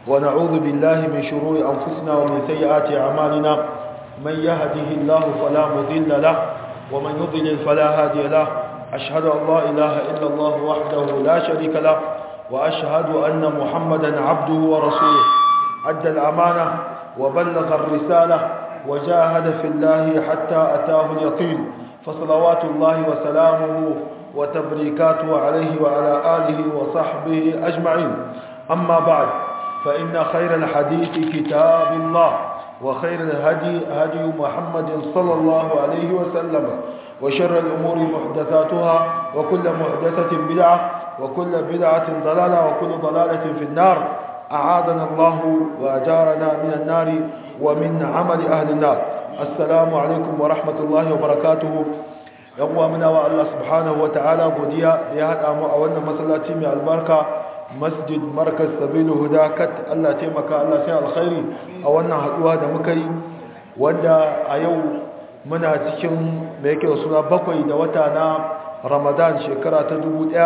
ونعوذ بالله من شرور أنفسنا ومن سيئات أعمالنا من يهده الله فلا مضل له ومن يضلل فلا هادي له أشهد أن لا إله إلا الله وحده لا شريك له وأشهد أن محمدا عبده ورسوله أدى الأمانة وبلغ الرسالة وجاهد في الله حتى أتاه اليقين فصلوات الله وسلامه وتبريكاته عليه وعلى آله وصحبه أجمعين أما بعد فإن خير الحديث كتاب الله وخير الهدي هدي محمد صلى الله عليه وسلم وشر الأمور محدثاتها وكل محدثة بدعة وكل بدعة ضلالة وكل ضلالة في النار أعاذنا الله وأجارنا من النار ومن عمل أهل النار السلام عليكم ورحمة الله وبركاته يقوى منا والله سبحانه وتعالى قديا ليهد أمو أولنا مسلاتي من البركة مسجد مركز سبيل هدى كت الله تيمكا الله سيء الخير أولنا هدوها دمكي wanda a yau muna cikin mai yake suna bakwai da wata na ramadan shekara ta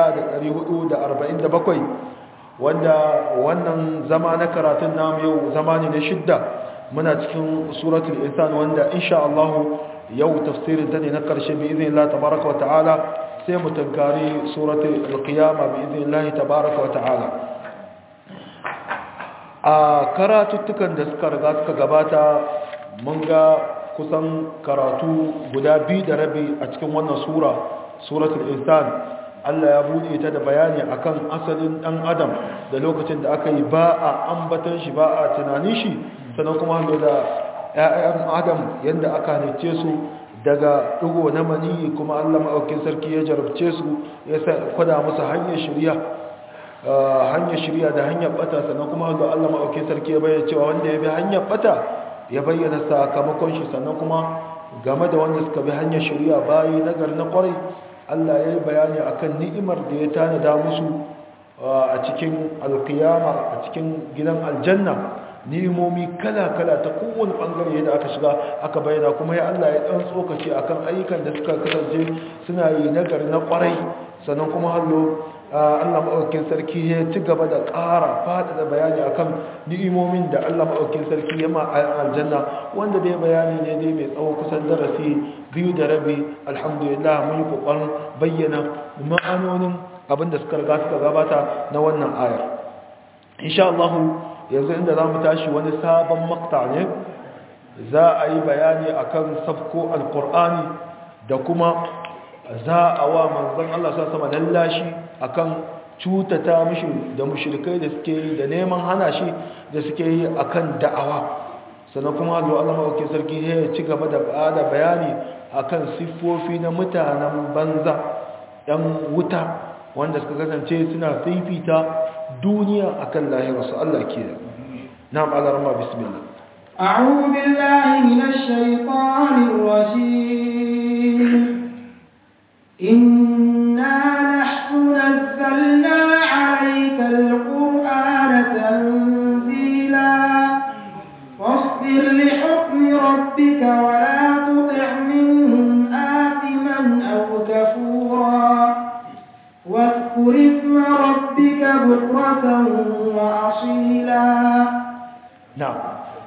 1447 wanda wannan zama na karatun namu yau zama ne na shidda muna cikin suratul insan wanda insha Allah yau tafsirin ta ne na karshe bi izinin Allah tabaraka wa ta'ala sai mu tankari suratul alqiyama bi izinin Allah tabaraka wa ta'ala a karatuttukan da suka riga suka gabata mun ga kusan karatu guda biyu da rabi a cikin wannan sura suratul insan Allah ya bude ta da bayani akan asalin dan adam da lokacin da aka yi ba a ambatan shi ba a tunanin shi sannan kuma hannu da ƴaƴan adam yanda aka halice su daga dugo na mani kuma Allah maɗaukin sarki ya jarabce su ya kwada musu hanyar shirya hanyar shirya da hanyar bata sannan kuma hannu Allah maɗaukin sarki ya bayyana cewa wanda ya bi hanyar bata ya bayyana sakamakon shi sannan kuma game da wanda suka bi hanyar shirya bayi nagar na kwarai Allah ya yi bayani akan ni'imar da ya tanada musu a cikin alkiyama a cikin gidan aljanna ni'imomi kala-kala ta kowane bangare yadda aka shiga aka bayyana kuma ya Allah ya dan tsokace akan ayyukan da suka kasance suna yi nagar na kwarai sannan kuma hallo Allah maɗaukin sarki ya ci gaba da ƙara faɗaɗa bayani akan ni'imomin da Allah maɗaukin sarki ya ma aljanna wanda dai bayani ne dai mai tsawo kusan darasi biyu da rabi alhamdulillah mun yi ƙoƙarin bayyana ma'anonin abin da suka riga suka gabata na wannan ayar insha Allah yanzu inda za mu tashi wani sabon makta ne za a yi bayani akan safko alƙur'ani da kuma za a wa manzon Allah sa sama lallashi akan cutata mishi da mushrikai da suke yi da neman hana shi da suke yi akan da'awa sannan kuma Allah Allah mawake sarki ya ci gaba da bada bayani akan siffofi na mutanen banza ɗan wuta wanda suka kasance suna fifita duniya akan lahirarsu Allah ke da na'am alarma bismillah أعوذ بالله من الشيطان الرجيم إنا نحن نزلنا عليك القرآن تنزيلا واصبر لحكم ربك ولا تطع منهم آثما أو كفورا واذكر اسم ربك بكرة وأصيلا نعم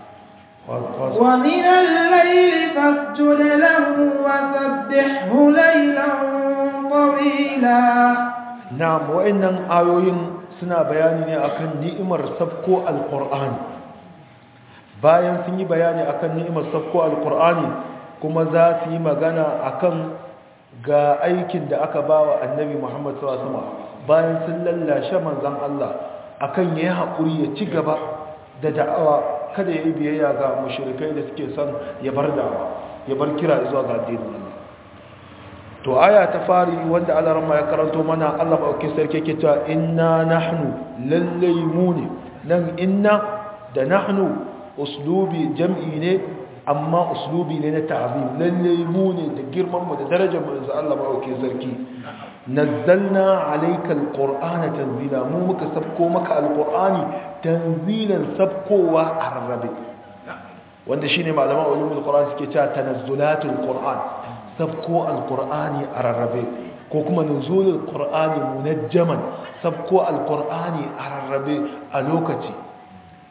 ومن الليل فاسجد له وسبحه ليلا طويلا نعم وإنن آيوين suna bayani ne akan ni'imar sabko alqur'ani bayan sun yi bayani akan ni'imar sabko alqur'ani kuma za su yi magana akan ga aikin da aka bawa annabi Muhammad sallallahu alaihi wasallam bayan sun lallashe manzon Allah akan yayi hakuri ya ci gaba da da'awa kada ya yi biyayya ga mushrikai da suke son ya bar da'awa ya bar kira zuwa ga addinin Allah to aya ta fari wanda Allah ramma ya karanto mana Allah bauki sarki yake cewa inna nahnu lallai mu ne nan inna da nahnu uslubi jam'i ne amma uslubi ne na ta'zim lallai mu ne da girman mu da darajar mu da Allah bauki sarki nazzalna alayka alqur'ana tanzila mu muka sabko maka alqur'ani tanzilan sabkowa a rarrabe wanda shine malaman ulumul qur'an suke cewa tanazzulatul qur'an sabko alqur'ani a rarrabe ko kuma nuzulul qur'ani munajjaman sabko alqur'ani a rarrabe a lokaci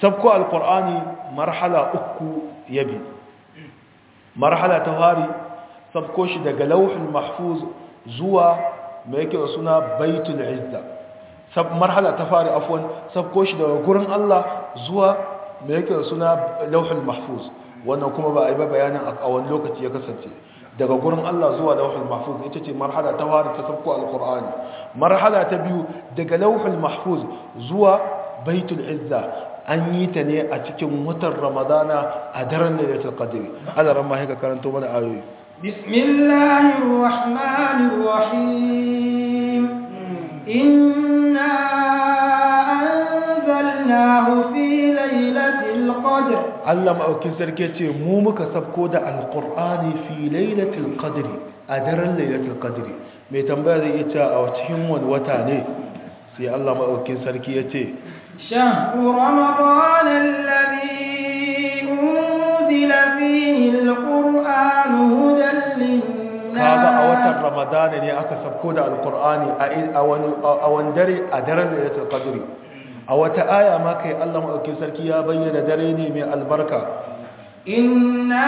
sabko alkur'ani marhala uku yabi marhala ta fari sabko shi daga lauhin mahfuz zuwa mai yake da suna baitul izza sab marhala ta fari afwan sabko shi daga gurin Allah zuwa mai yake da suna lauhin mahfuz wannan kuma ba a yi ba bayanin a wani lokaci ya kasance daga gurin Allah zuwa lauhul mahfuz ita ce marhala ta fara ta sabko alqur'ani marhala ta biyu daga lauhul mahfuz zuwa baitul izza an yi ta ne a cikin watan ramadana a daren lailatul qadr Allah ran ma haka karanto mana ayoyi bismillahir rahmanir rahim inna anzalnahu fi lailatul qadr Allah ma'aukin sarki ce mu muka sabko da alqur'ani fi lailatul qadr a daren lailatul qadr mai tambaya zai iya cewa a cikin wani wata ne sai Allah ma'aukin sarki ya ce شهر رمضان الذي أنزل فيه القرآن هدى للناس kaga a watan ramadana ne aka sabko da alqur'ani a wani dare a daren lailatul qadr a wata aya ma kai Allah maɗaukin sarki ya bayyana dare ne mai albarka inna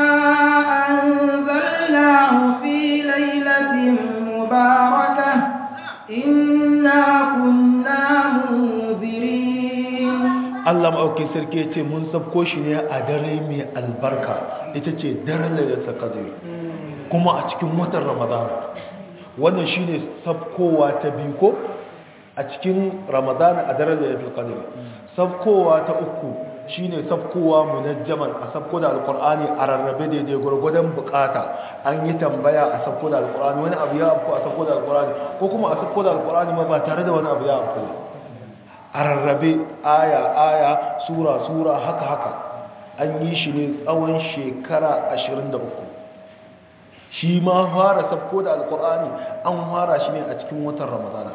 anzalnahu fi lailatin mubarakah inna kunna munzirin Allah maɗaukin sarki ya ce mun sabko shi ne a dare mai albarka ita ce daren lailatul qadr kuma a cikin watan ramadana wannan shine sabkowa ta biyu ko a cikin ramadana a daren lailatul qadr sabkowa ta uku shine sabkowa munajjaman a sabko da alqur'ani a rarrabe daidai gurgudan bukata an yi tambaya a sabko da alqur'ani wani abu ya afko a sabko da alqur'ani ko kuma a sabko da alqur'ani ma ba tare da wani abu ya afko a rarrabe aya aya sura sura haka haka an yi shi ne tsawon shekara 23 shi ma fara sabko da alqur'ani an fara shi ne a cikin watan ramadana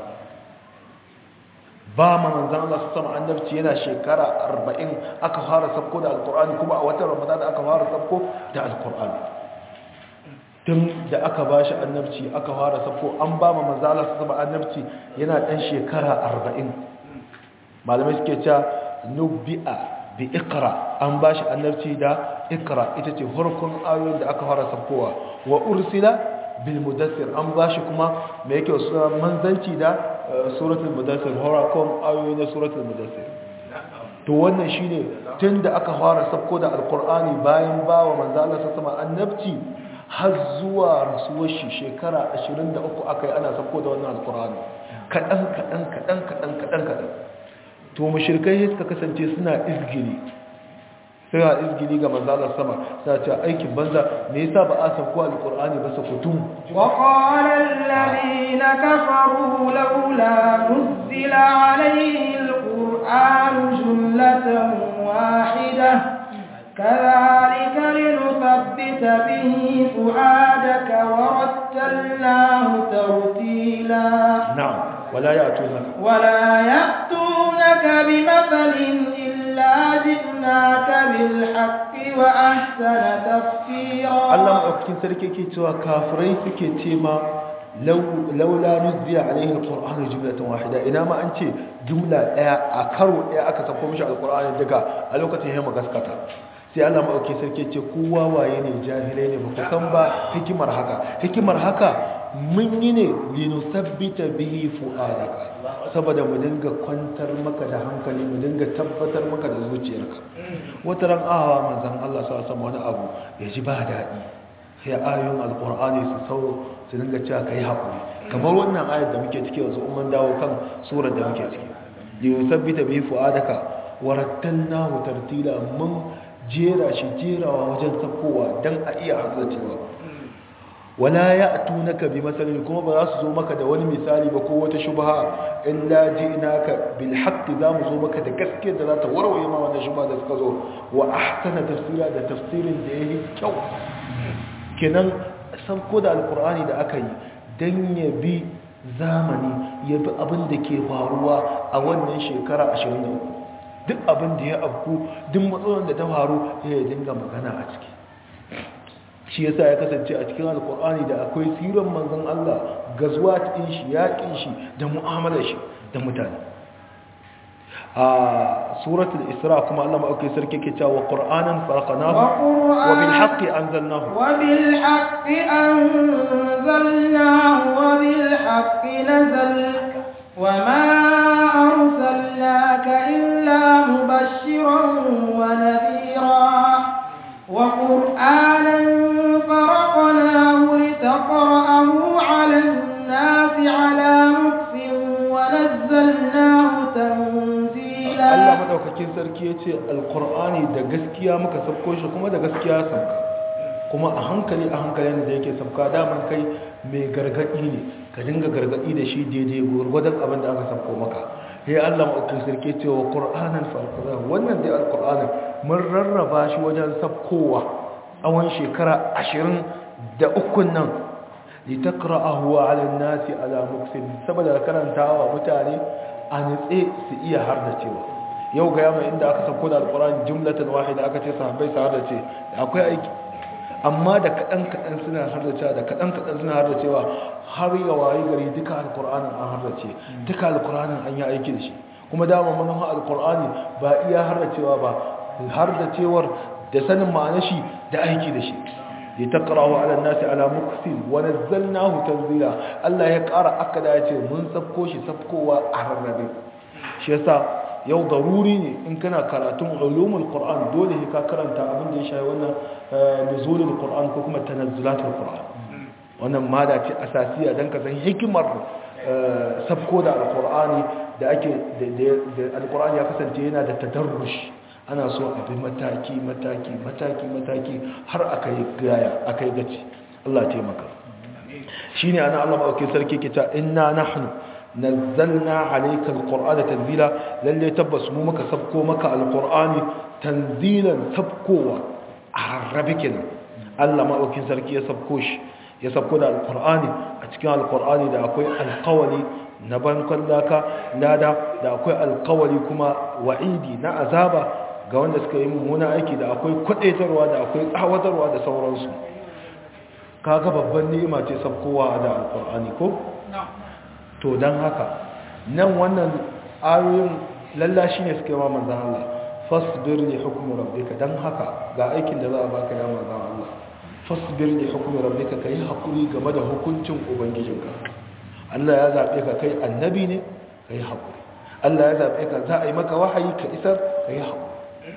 ba ma manzan Allah su sama annabci yana shekara arba'in aka fara sabko da alkur'ani kuma a watan ramadan aka fara sabko da alkur'ani tun da aka ba shi annabci aka fara sabko an ba ma manzan Allah su sama annabci yana ɗan shekara arba'in malamai suke cewa nubi'a bi ikra an ba shi annabci da ikra ita ce farkon ayoyin da aka fara sabkowa wa ursila bil mudassir an ba shi kuma mai yake wasu manzanci da suratul mudassir horakon ayoyi na suratul mudassir to wannan shine tun da aka fara sabko da alkur'ani bayan ba wa manzo Allah sama annabci har zuwa rasuwar shi shekara 23 aka yi ana sabko da wannan alkur'ani kadan kadan kadan kadan kadan kadan to mushrikai suka kasance suna izgiri suna izgiri ga manzo Allah sama suna cewa aikin banza me yasa ba a sabko alkur'ani ba su kutum وقال الذين كفروا لولا نزل عليه القرآن جملة واحدة كذلك لنثبت به فؤادك ورتلناه ترتيلا نعم ولا يأتونك ولا يأتونك بمثل إلا جئناك بالحق وأحسن تفسيرا Allah maɗaukakin sarki ke cewa kafirai suke ce ma laula nuzziya alaihi alqur'anu jumlatan wahida ina ma an ce jumla daya a karo daya aka sako mishi alqur'ani daga a lokacin yamma gaskata sai Allah maɗaukakin sarki ce kowa waye ne jahilai ne ba ku san ba hikimar haka hikimar haka mun yi ne linusabbita bihi fu'adaka saboda mu dinga kwantar maka da hankali mu dinga tabbatar maka da zuciyarka wata ran awa manzon Allah sa sama wani abu ya ji ba daɗi sai ayoyin alkur'ani su sauro su dinga cewa kai haƙuri kamar wannan ayar da muke ciki yanzu umman dawo kan surar da muke ciki linusabbita bihi fu'adaka warattalnahu tartila mun jera shi jerawa wajen sakowa dan a iya haddacewa wala ya tunaka bi masalin kuma ba za su zo maka da wani misali ba ko wata shubha illa ji'naka bil haqqi za mu zo maka da gaskiyar da za ta warware ma wannan shubha da suka zo wa ahsana tafsira da tafsirin da yayi kyau kenan san ko da alqur'ani da aka yi dan ya bi zamani ya bi abin da ke faruwa a wannan shekara 23 duk abin da ya afku duk matsalolin da ta faru ya dinga magana a ciki shi yasa ya kasance a cikin alkur'ani da akwai siran manzon Allah gazuwa cikin shi yaƙin shi da mu'amalar shi da mutane a suratul isra kuma Allah ma'auki sarki ke cewa qur'anan faraqnahu wa bil haqqi anzalnahu wa bil haqqi anzalnahu wa bil haqqi nazal wa ma arsalnaka illa mubashiran wa nadhira wa qur'anan faraqnahu litaqra'ahu 'ala an-nasi 'ala mukfin wa nazzalnahu tanzila Allah madaukakin sarki ya ce alkur'ani da gaskiya muka sabko shi kuma da gaskiya sauka kuma a hankali a hankalin da yake sabka daman kai mai gargadi ne ka dinga gargadi da shi daidai gurgudan abin da aka sabko maka ya Allah madaukakin sarki ya ce wa qur'anan farqada wannan dai alkur'ani mun rarraba shi wajen sabkowa tsawon shekara ashirin da ukun nan litaqra'ahu 'ala an-nasi 'ala muksin saboda karantawa mutane a nitse su iya hardacewa yau ga yamma inda aka sauko da alkur'ani jumlatan wahida aka ce sahabbai su hardace akwai aiki amma da kadan kadan suna hardacewa da kadan kadan suna hardacewa har ya wayi gari duka alkur'anin an hardace duka alkur'anin an yi aiki da shi kuma dama manufa alkur'ani ba iya hardacewa ba hardacewar da sanin ma'anar shi da aiki da shi litaqra'u 'ala an-nasi 'ala muksin wa nazzalnahu tanzila Allah ya ƙara akada ya ce mun sabko shi sabkowa a rarrabe shi yasa yau daruri ne in kana karatun ulumul qur'an dole ka karanta abin da ya shafi wannan nuzulul qur'an ko kuma tanazzulatul qur'an wannan mada ce asasiya dan ka san hikimar sabko da alqur'ani da ake da alqur'ani ya kasance yana da tadarrush ana so a bi mataki mataki mataki mataki har aka yi gaya aka yi gaci Allah taimaka shi ne ana Allah maɗauki sarki kita inna nahnu nazzalna alayka alqur'ana tanzila lalle tabbas mu muka sabko maka alqur'ani tanzilan sabkowa a rabi kenan Allah maɗauki sarki ya sabko shi ya sabko da alqur'ani a cikin alqur'ani da akwai alqawli na bankon laka lada da akwai alqawli kuma wa'idi na azaba ga wanda suka yi mummuna aiki da akwai kwadaitarwa da akwai tsawatarwa da sauransu kaga babban ni'ima ce sabkowa da alkur'ani ko to don haka nan wannan ayoyin lallashi ne suka yi wa manzan Allah fasbir li hukmi rabbika dan haka ga aikin da za a baka ya manzan Allah fasbir li hukmi rabbika kai hakuri game da hukuncin ubangijinka Allah ya zabe ka kai annabi ne kai hakuri Allah ya zabe ka za a yi maka wahayi ka isar kai hakuri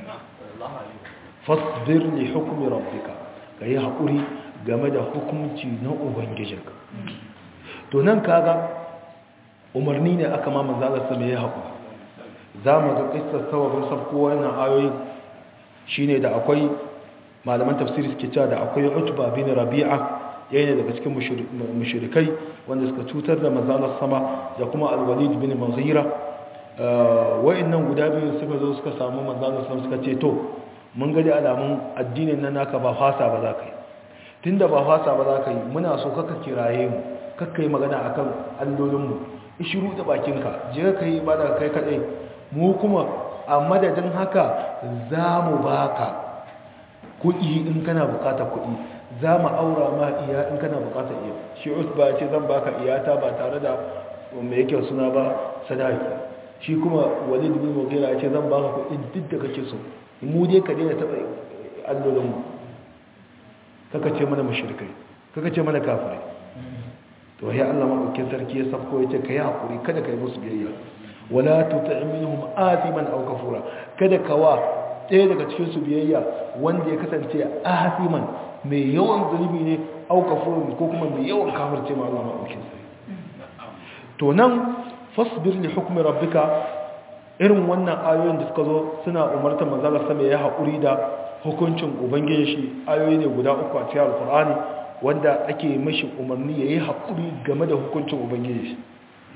fasbir li hukmi rabbika kai hakuri game da hukunci na ubangijinka to nan kaga umarni ne aka ma manzo Allah sama ya hakuri zamu ga kissar sababin sabko wannan ayoyi shine da akwai malaman tafsiri suke cewa da akwai Utba bin Rabi'a yayin daga cikin mushrikai wanda suka cutar da manzo Allah sama da kuma Al-Walid bin Mughira wa'annan guda biyu suka zo suka samu manzana sun suka ce to mun gani alamun addinin nan naka ba fasa ba za ka yi tunda ba fasa ba za ka yi muna so kaka kiraye mu kakka yi magana akan allolinmu ishiru da bakinka je ka yi ba da kai kadai mu kuma a madadin haka za mu baka kuɗi in kana bukatar kuɗi za mu aura ma iya in kana bukatar iya shi usba ce zan baka iyata ba tare da mai yake suna ba sadaki shi kuma walid bin mughira ya ce zan baka kuɗi duk da kake so mu dai ka daina taɓa allolin mu kaka ce mana mushrikai kaka ce mana kafirai to ya Allah madaukakin sarki ya safko ya ce kai hakuri kada kai musu biyayya wala tuti' minhum athiman aw kafura kada kawa ɗaya daga cikin su biyayya wanda ya kasance athiman mai yawan zunubi ne aw kafurun ko kuma mai yawan kafirce ma Allah madaukakin sarki to nan fasbir li hukmi rabbika irin wannan ayoyin da suka zo suna umartar manzala sama ya haƙuri da hukuncin ubangiji shi ayoyi ne guda uku a cikin alkur'ani wanda ake mashi umarni ya yi haƙuri game da hukuncin ubangiji shi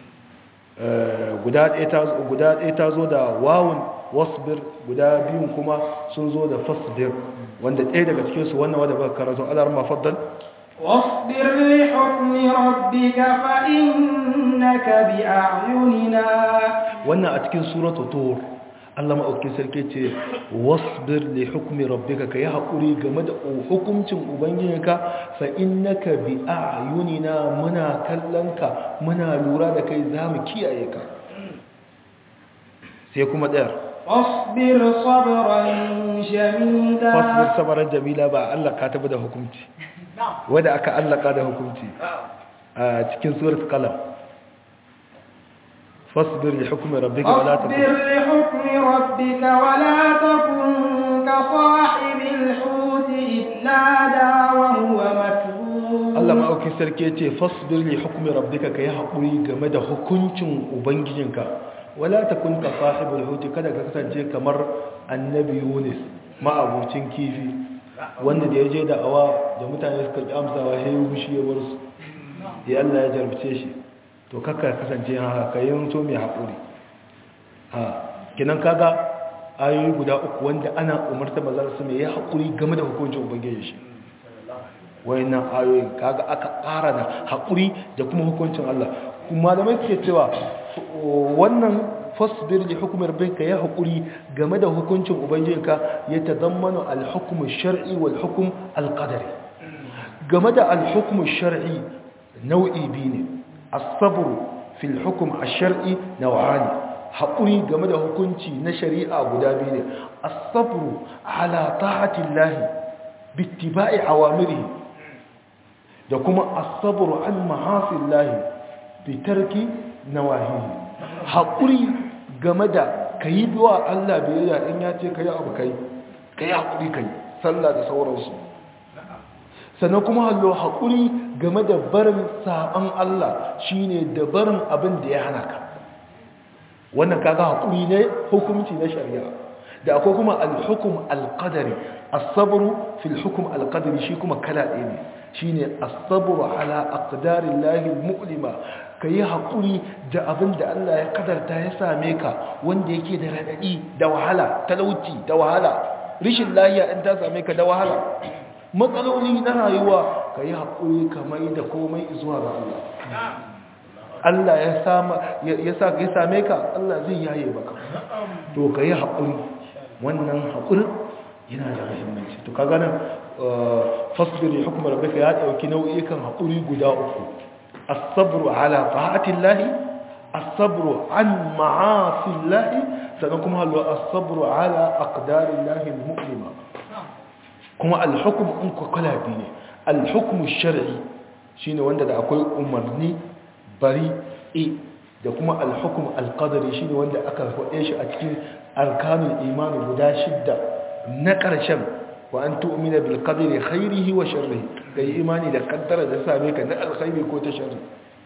guda ɗaya ta zo da wawun wasbir guda biyun kuma sun zo da fasbir wanda ɗaya daga cikinsu wannan wadda baka karatu alar mafaddal واصبر لحكم ربك فإنك بأعيننا wannan a cikin suratu tur Allah maɗauki sarki ce wasbir li hukmi rabbika ka yi haƙuri game da hukuncin ubangijinka fa innaka bi a'yunina muna kallonka muna lura da kai zamu kiyaye ka sai kuma ɗayar فاصبر صبرا جميلا fasbir sabaran jamila ba Allah ka tabi da hukunci wanda aka allaka da hukunci a cikin surat qalam fasbir li hukmi rabbika wala فاصبر takun لحكم ربك ولا تكن كصاحب الحوت إذ نادى وهو مكذوب Allah ma'auki sarki ya ce fasbir li hukmi rabbika kai haƙuri game da hukuncin ubangijinka wala takun ka sahibul huti kada ka kasance kamar annabi Yunus ma'abucin kifi wanda da ya je da awa da mutane suka ki amsawa sai ya wushi ya bar su ya Allah ya jarabce shi to kakka kasance haka kai yanto mai haƙuri a kinan kaga ayoyi guda uku wanda ana umarta maza su mai ya haƙuri game da hukuncin ubangiji shi wayannan ayoyin kaga aka ƙara da haƙuri da kuma hukuncin Allah kuma malamai suke cewa wannan fasbir li hukmi rabbika ya haƙuri game da hukuncin ubangijinka ya tadammanu al-hukm ash-shar'i wal hukm al-qadari game da al-hukm ash-shar'i nau'i biyu ne as-sabr fi al-hukm ash-shar'i naw'ani haƙuri game da hukunci na shari'a guda biyu ne as-sabr ala ta'ati Allah bi ittiba'i awamirihi da kuma asabru an mahasin lahi fitarki na wahihi haƙuri game da ka yi biwa Allah biyayya in ya ce ka yi abu kai ka yi haƙuri kai sallah da sauransu sannan kuma hallo haƙuri game da barin saɓan Allah shine da barin abin da ya hana ka wannan kaga haƙuri ne hukunci na shari'a da akwai kuma al-hukum al-qadari as-sabru fil hukm al-qadari shi kuma kala ɗaya ne shine as-sabru ala aqdarillahi al-mu'lima kai hakuri da abin da Allah ya kadarta ya same ka wanda yake da radadi da wahala talauci da wahala rishin lafiya in ta same ka da wahala matsaloli na rayuwa kai hakuri kamar da komai zuwa ga Allah Allah ya sama ya sa ya same ka Allah zai yaye maka to kai hakuri wannan hakuri yana da muhimmanci to kaga nan fasbir li hukmi rabbika ya dauki nau'ikan hakuri guda uku as-sabru ala ta'atillahi as-sabru an ma'asillahi sannan kuma halwa as-sabru ala aqdarillahi al-mu'lima kuma al-hukm in ku kala bi ne al-hukm ash-shar'i shine wanda da akwai umarni bari e da kuma al-hukm al-qadari shine wanda aka faɗe shi a cikin arkanul iman guda shidda na ƙarshen wa an tu'mina bil qadri khairihi wa sharrihi kai imani da kaddara da same ka na alkhairi ko ta sharri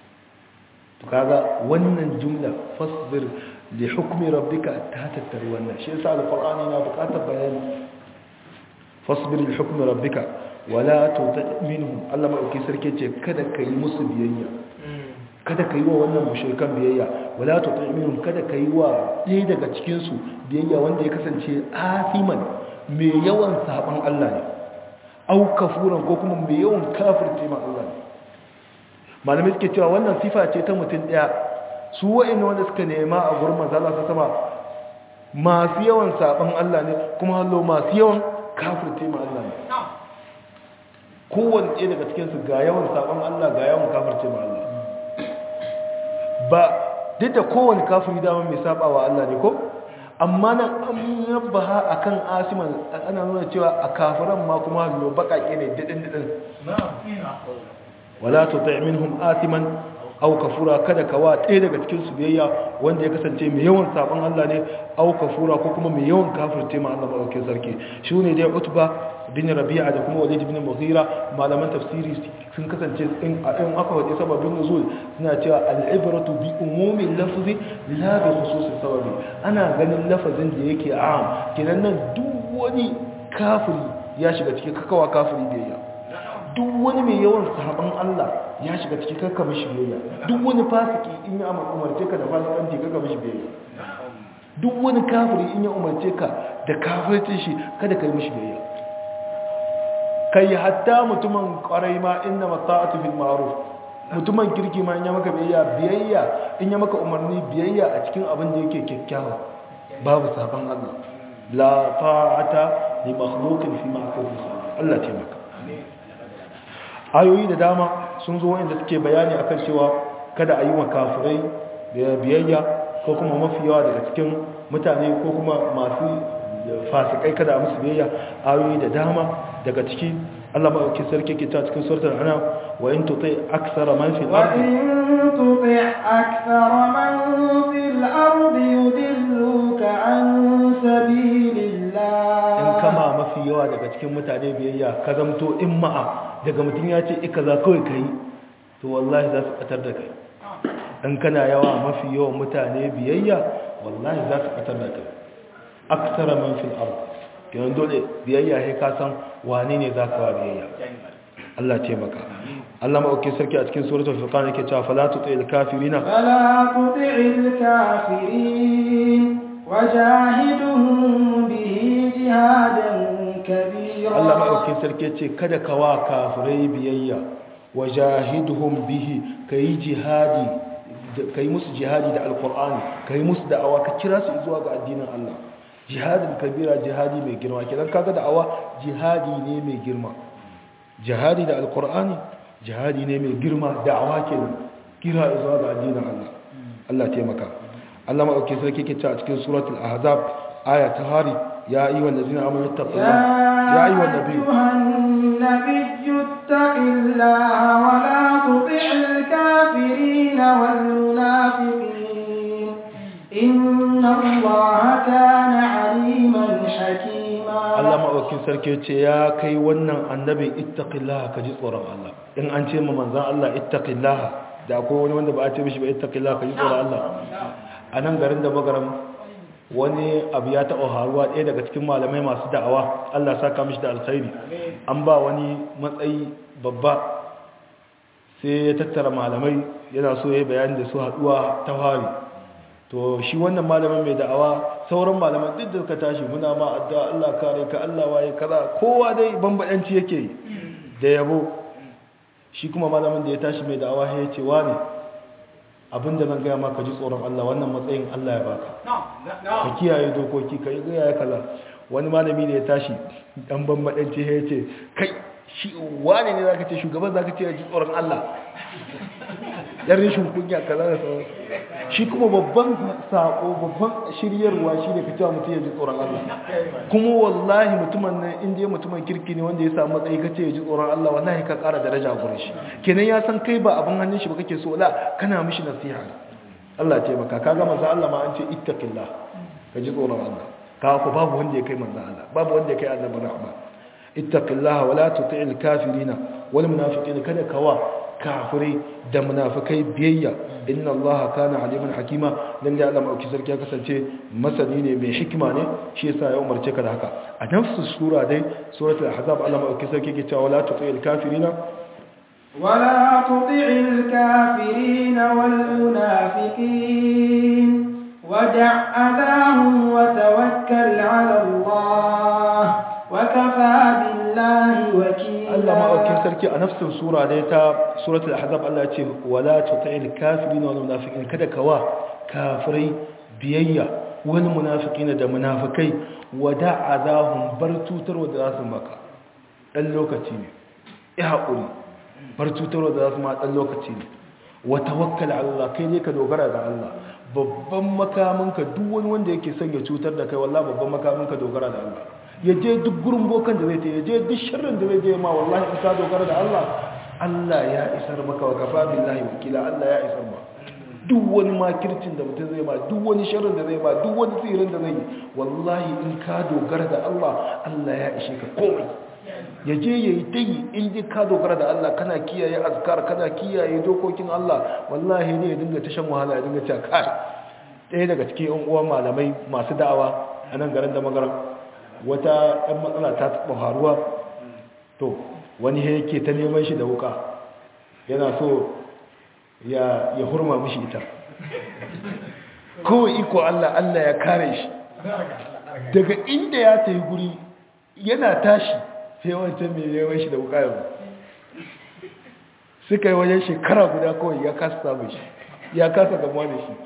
to kaga wannan jumla fasbir li hukmi rabbika ta tattari wannan shi yasa alqur'ani na buƙatar bayani fasbir li hukmi rabbika wala tuti minhum Allah mai sarki ce kada kai musu biyayya kada ka yi wa wannan mushrikan biyayya wala tuti minhum kada ka yi wa ɗaya daga cikin su biyayya wanda ya kasance afiman mai yawan saban Allah ne au kafuran ko kuma mai yawan kafirce ma Allah ne malamai suke cewa wannan sifa ce ta mutum ɗaya su wa'in wanda suka nema a gurin manzala ta sama masu yawan saban Allah ne kuma hallo masu yawan kafirce ma Allah ne kowane ɗaya daga cikinsu ga yawan saban Allah ga yawan kafirce ma Allah ba duk da kowane kafiri dama mai saba wa Allah ne ko amma nan an yabbaha akan asiman ana nuna cewa a kafiran ma kuma lo bakake ne didin didin wala tuti minhum asiman aw kafura kada ka wa ɗaya daga cikin su biyayya wanda ya kasance mai yawan saban Allah ne aw kafura ko kuma mai yawan kafirce ma Allah madaukakin sarki shine dai utba bin rabi'a da kuma walid bin mughira malaman tafsiri sun kasance in in aka wadi sababin nuzul suna cewa al-ibratu bi umumi lafzi la bi khususi sababi ana ganin lafazin da yake am kenan nan duk wani kafiri ya shiga cikin kakawa kafiri biyayya duk wani mai yawan sahaban Allah ya shiga cikin kakka mishi biyayya duk wani fasiki in ya umarce ka da fasikanci kakka mishi biyayya duk wani kafiri in ya umarce ka da kafircin shi kada ka yi mishi biyayya kai hatta mutumin kwarai ma inna mata'atu fil ma'ruf mutumin kirki ma in ya maka biyayya biyayya in ya maka umarni biyayya a cikin abin da yake kyakkyawa babu saban Allah la ta'ata li makhluqin fi ma'siyati Allah ce maka ayoyi da dama sun zo wanda suke bayani akan cewa kada a yi wa kafirai biyayya ko kuma mafi yawa daga cikin mutane ko kuma masu fasikai kada musu biyayya ayoyi da dama daga ciki Allah maɗauki sarki ke ta cikin suratul anam wa in tuti aksara man fil ardi وإن تطع أكثر من في الأرض يضلوك عن سبيل in الله kama mafi yawa daga cikin mutane biyayya ka zamto in ma'a daga mutum ya ce ika za kawai ka yi to wallahi za su ɓatar da kai in kana yawa mafi yawan mutane biyayya wallahi za su ɓatar da kai aksara man fil ard kenan dole biyayya sai ka san wane ne za ka wa biyayya Allah taimaka Allah ma'auki sarki a cikin suratul furqan yake cewa fala tutil kafirina فلا تطع الكافرين وجاهدهم به جهادا كبيرا Allah maɗaukin sarki ce kada ka wa kafirai biyayya wa jahiduhum bihi ka yi jihadi ka yi musu jihadi da alkur'ani ka yi musu da'awa ka kira su zuwa ga addinin Allah jihadin kabira jihadi mai girma kidan kaga da'awa jihadi ne mai girma jihadi da alkur'ani jihadi ne mai girma da'awa kenan kira zuwa ga addinin Allah Allah taimaka Allah maɗaukin sarki ke ce a cikin suratul ahzab aya ta hari ya ayyuhal ladzina amanu taqullaha ya ayyuhan nabiyyu النبي اتق الله ولا تطع الكافرين والمنافقين إن الله كان عليما حكيما Allah maɗaukin sarki ce ya kai wannan annabi ittaqillaha ka ji tsoron Allah in an ce ma manzan Allah ittaqillaha da akwai wani wanda ba a ce mishi ba ittaqillaha ka ji tsoron Allah a nan garin da magaram wani abu ya taɓa haruwa ɗaya daga cikin malamai masu da'awa Allah saka mishi da alkhairi an ba wani matsayi babba sai ya tattara malamai yana so ya yi bayani da su haɗuwa ta fari to shi wannan malamin mai da'awa sauran malaman duk da suka tashi muna ma addu'a Allah kare ka Allah waye kaza kowa dai bambadanci yake yi da yabo shi kuma malamin da ya tashi mai da'awa ya ce wani abinda zan gaya maka ji tsoron Allah wannan matsayin Allah ya baka ka kiyaye dokoki ka yi gaya kaza wani malami da ya tashi dan bambadanci ya ce kai shi wani ne zaka ce shugaban zaka ce ji tsoron Allah yan rishin kunya kaza da sauran shi kuma babban sako babban shiryarwa shi ne ka cewa mutum ya ji tsoron Allah kuma wallahi mutumin nan inda ya mutumin kirki ne wanda ya samu matsayi ka ce ya ji tsoron Allah wallahi ka ƙara daraja gurin shi kenan ya san kai ba abin hannun shi ba kake so la kana mishi nasiha Allah ya taimaka ka ga manzo Allah ma an ce ittaqillah ka ji tsoron Allah ka ku babu wanda ya kai manzo Allah babu wanda ya kai annabi rahma ittaqillaha wala tuti'il kafirina wal munafiqina kada kawa kafirai da munafikai biyayya inna allaha kana aliman hakima lalle Allah mai sarki ya kasance masani ne mai hikima ne shi yasa ya umarce ka da haka a nafsu sura dai suratul ahzab Allah mai sarki yake cewa wala tuti'il kafirina ولا تطع الكافرين والمنافقين ودع أذاهم وتوكل على الله وكفى بالله وكيلا Allah ma'aukin sarki a nafsin sura dai ta suratul ahzab Allah ya ce wala tuti'il kafirin wal munafiqin kada kawa kafirai biyayya wal munafiqin da munafikai wada azahum bar tutarwa da zasu maka dan lokaci ne ya hakuri bar tutarwa da zasu ma dan lokaci ne wa tawakkal ala Allah kai ne ka dogara ga Allah babban makaminka duk wani wanda yake son ya cutar da kai wallahi babban makaminka dogara da Allah ya je duk gurin bokan da zai ta ya je duk sharrin da zai je ma wallahi in ka dogara da Allah Allah ya isar maka wa kafa billahi wakila Allah ya isar ma duk wani makircin da mutum zai ma duk wani sharrin da zai ma duk wani tsirin da zai yi wallahi in ka dogara da Allah Allah ya ishe ka komai ya je ya yi tayi in ji ka dogara da Allah kana kiyaye azkar kana kiyaye dokokin Allah wallahi ne ya dinga ta shan wahala ya dinga cewa kai ɗaya daga cikin yan uwan malamai masu da'awa a nan garin da magaran wata ɗan matsala ta taɓa faruwa to wani yake ta neman shi da wuka yana so ya hurma mishi ita kawai iko Allah Allah ya kare shi daga inda ya ta yi guri yana tashi sai wancan mai neman shi da wuka yau suka yi wajen shekara guda kawai ya kasa samun shi ya kasa gamuwa da shi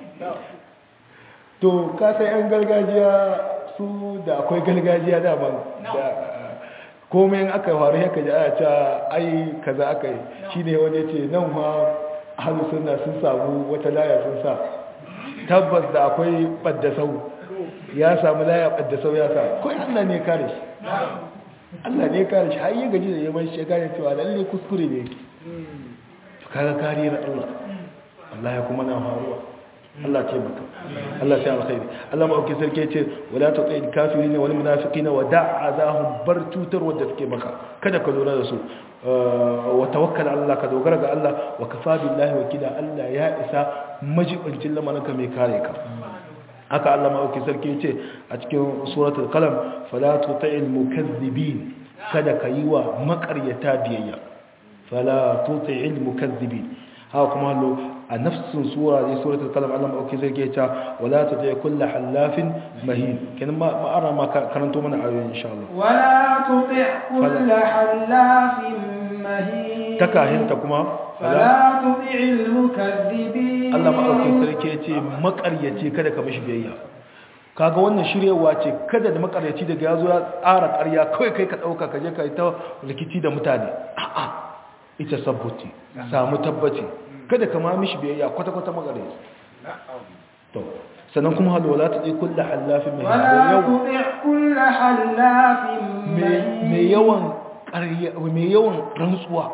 to kasa 'yan gargajiya su da akwai gargajiya daban da komai in aka faru ya kaji ana cewa ai kaza aka yi shi ne wani ce nan ma hannu suna sun samu wata laya sun sa tabbas da akwai baddasau ya samu laya baddasau ya sa kawai Allah ne kare shi Allah ne kare shi har yi gaji da yaman shi ya kare cewa lalle kuskure ne to kaga kariyar Allah Allah ya kuma na faruwa Allah ce maka Allah sai alkhairi Allah ma auke sarki ce wala tuqil kafirin wal munafiqina wa da'azahum bar tutar wanda suke maka kada ka lura da su wa tawakkal ala Allah ka dogara ga Allah wa kafa billahi wakila Allah ya isa majibincin lamarinka mai kare ka haka Allah ma auke sarki ce a cikin suratul qalam fala tuti'il mukazzibin kada ka yi wa makaryata biyayya fala tuti'il mukazzibin haka kuma hallo a nafsin sura ne suratul qalam Allah ma auke sarki ce wala tuti' kullu halafin mahin kin ma ara ma karanto mana ayoyin insha Allah ولا تطع كل حلاف مهين takahinta kuma فلا تطع المكذبين Allah maɗaukin sarki ya ce makaryaci kada ka mishi biyayya kaga wannan shiryewa ce kada da makaryaci daga ya zo ya tsara ƙarya kawai kai ka ɗauka ka je ka yi ta rikici da mutane a'a ita sabbuti samu tabbaci kada ka ma mishi biyayya kwata-kwata makaryaci to sannan kuma halu wala ta ɗai kulla hallafin mai ولا yau تطع كل حلاف mai مهين yawan ƙarya mai yawan rantsuwa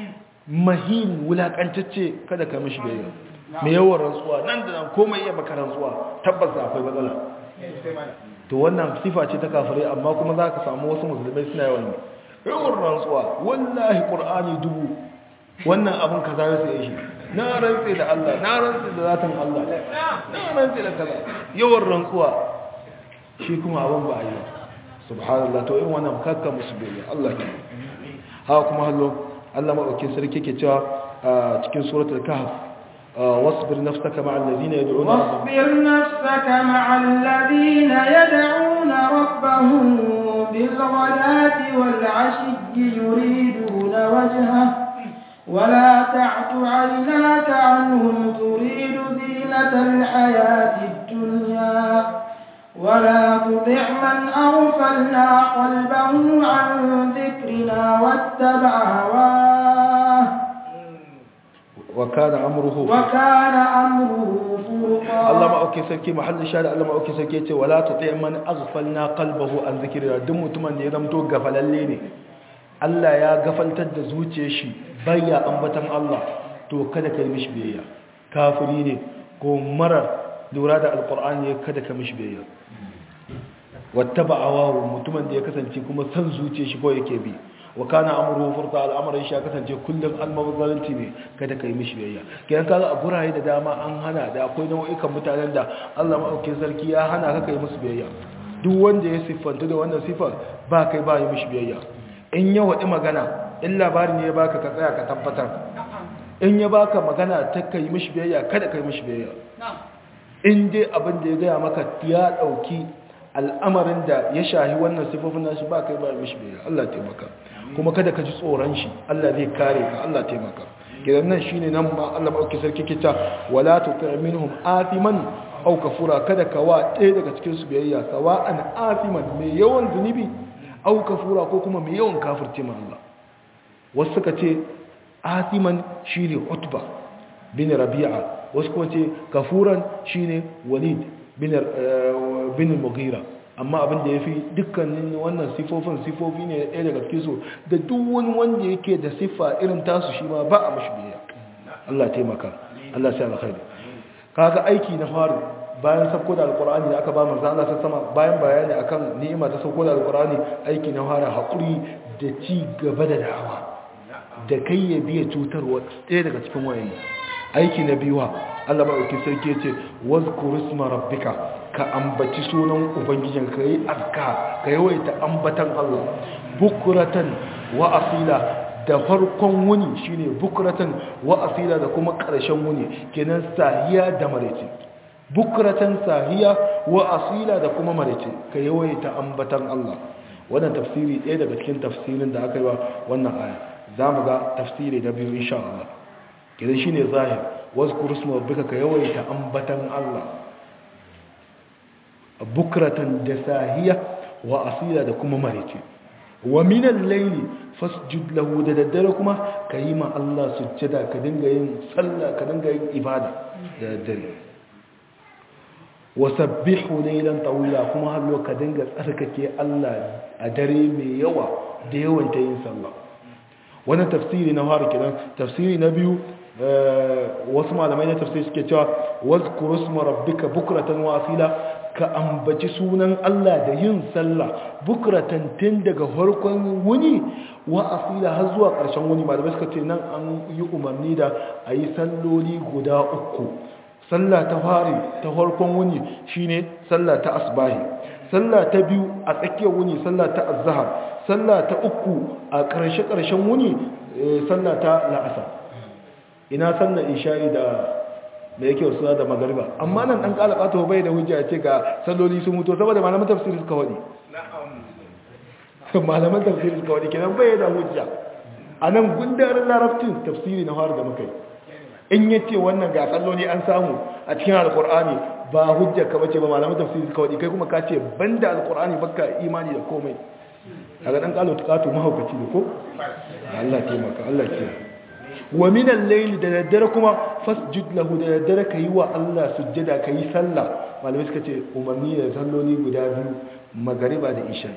mahin wulakantacce kada ka mishi biyayya mai yawan rantsuwa nan da nan komai iya maka rantsuwa tabbas da akwai matsala to wannan sifa ce ta kafirai amma kuma za ka samu wasu musulmai suna yawan yi yawan rantsuwa wallahi qur'ani dubu wannan abin kaza ya sai shi na rantse da Allah na rantse da zatin Allah na rantse da kaza yawan rantsuwa shi kuma abin ba a yi ba subhanallah to in wannan kakka musu biyayya Allah ke haka kuma hallo Allah madaukakin sarki ke cewa a cikin suratul kahf wasbir nafsaka ma'al ladina yad'una rabbahum واصبر نفسك مع الذين يدعون ربهم بالغداة والعشي يريدون وجهه ولا تعت عيناك عنهم تريد زينة الحياة الدنيا ولا تطع من أغفلنا قلبه عن ذكرنا واتبع هواه wa kana amruhu وكان أمره فرطا Allah ma'auki sarki mahallin shari Allah ma'auki sarki ce wala tuti man aghfalna qalbahu an zikrina duk mutumin da ya zamto gafalalle ne Allah ya gafaltar da zuciyar shi bayya ambatan Allah to kada ka yi mishi biyayya kafiri ne ko marar lura da alqur'ani ne kada ka mishi biyayya wattaba awahu mutumin da ya kasance kuma san zuciyar shi ko yake bi wa kana amruhu furta al'amarin shi ya kasance kullum almabazzaranci ne kada ka yi mishi biyayya kiyan kaga a guraye da dama an hana da akwai nau'ikan mutanen da Allah maɗaukin sarki ya hana ka kai musu biyayya duk wanda ya siffanta da wannan siffar ba kai ba yi mishi biyayya in ya waɗi magana in labari ne ya baka ka tsaya ka tabbatar in ya baka magana ta kai mishi biyayya kada kai mishi biyayya in dai abin da ya gaya maka ya ɗauki al'amarin da ya shahi wannan siffofin nashi ba kai ba yi mishi biyayya Allah taimaka kuma kada ka ji tsoron shi Allah zai kare ka Allah taimaka kidan nan shine nan ma Allah madauki sarki kita wala tuti minhum athiman aw kafura kada ka wa ɗaya daga cikin su biyayya sawa'an athiman mai yawan zunubi aw kafura ko kuma mai yawan kafirce ma Allah wasu suka ce athiman shine utba bin rabi'a wasu kuma ce kafuran shine walid bin bin mughira amma abin da ya fi dukkanin wannan sifofin sifofi ne ɗaya daga cikin su da duk wani wanda yake da siffa irin tasu shi ma ba a mashi biya Allah taimaka Allah sai alkhairi kaga aiki na faru bayan sauko da alkur'ani da aka ba manzo Allah sai sama bayan bayani akan ni'ima ta sauko da alkur'ani aiki na fara hakuri da ci gaba da da'awa da kai ya biya cutarwa ɗaya daga cikin wayanni aiki na biyuwa Allah maɗauki sarki ce wazkur isma rabbika ka ambaci sunan ubangijin ka yi azka ka yawaita ambatan Allah bukuratan wa asila da farkon wuni shine bukuratan wa asila da kuma ƙarshen wuni kenan sahiya da maraice bukuratan sahiya wa asila da kuma maraice ka yawaita ambatan Allah wannan tafsiri ɗaya daga cikin tafsirin da aka yi wa wannan aya za mu ga tafsiri na biyu insha Allah kenan shine zahir wazkur isma rabbika ka yawaita ambatan Allah bukratan da sahiya wa asila da kuma marice wa min al-layli fasjud lahu da daddare kuma kayi ma Allah sujjada ka dinga yin sallah ka dinga yin ibada da daddare wasabbihu laylan tawila kuma har ka dinga tsarkake Allah a dare mai yawa da yawan ta yin sallah wannan tafsiri na fara kiran tafsiri na biyu wasu malamai na tafsiri suke cewa wazkuru isma rabbika bukratan wa asila ka ambaci sunan Allah da yin sallah bukratan tun daga farkon wuni wa asila har zuwa ƙarshen wuni malamai suka ce nan an yi umarni da a yi salloli guda uku sallah ta fari ta farkon wuni shine sallah ta asbahi sallah ta biyu a tsakiyar wuni sallah ta azhar sallah ta uku a ƙarshe ƙarshen wuni sallah ta la'asa ina sallah isha'i da da yake wasu da magariba amma nan dan kala kato bai da hujja ce ga salloli sun mutu saboda malaman tafsiri suka wadi malaman tafsiri suka wadi kenan bai da hujja anan gundarin larabcin tafsiri na har da muka yi in yace wannan ga salloli an samu a cikin alqur'ani ba hujja ka bace ba malaman tafsiri suka wadi kai kuma ka ce banda alqur'ani baka imani da komai kaga dan kalo kato mahaukaci ne ko Allah taimaka Allah taimaka wa min al-layl da daddare kuma fasjud lahu da daddare kai wa Allah sujjada kai sallah malamai suka ce umarni da salloli guda biyu magariba da isha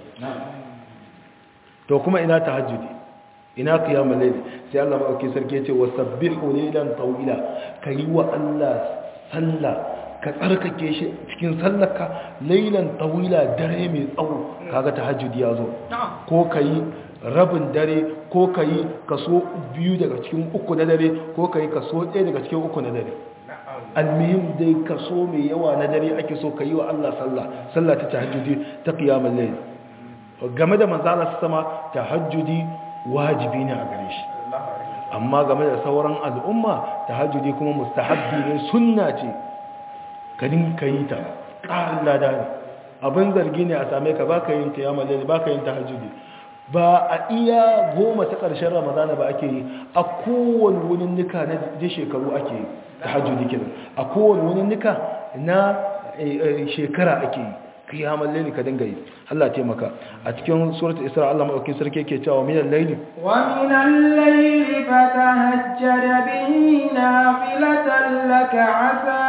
to kuma ina tahajjudi ina qiyamul layl sai Allah madauki sarki ya ce wasabbihu laylan tawila kai wa Allah sallah ka tsarkake shi cikin sallarka laylan tawila dare mai tsawo kaga tahajjudi ya zo ko kai rabin dare ko ka yi kaso biyu daga cikin uku na dare ko ka yi kaso ɗaya daga cikin uku na dare almihim dai kaso mai yawa na dare ake so ka yi wa Allah sallah sallah ta tahajjudi ta qiyamul layl game da manzala sama tahajjudi wajibi ne a gare shi amma game da sauran al'umma tahajjudi kuma mustahabbi ne sunna ce ka dinka yi ta ƙarin lada ne abin zargi ne a same ka baka yin qiyamul layl baka yin tahajjudi ba a iya goma ta ƙarshen ramadana ba ake yi a kowane wunin nika na je shekaru ake yi ta hajjudi kenan a kowane wunin nika na shekara ake yi kiyamar laili ka dinga yi Allah taimaka a cikin suratul isra Allah madaukakin sarki yake cewa minal laili wa minal laili fatahajjar bihi nafilatan laka asa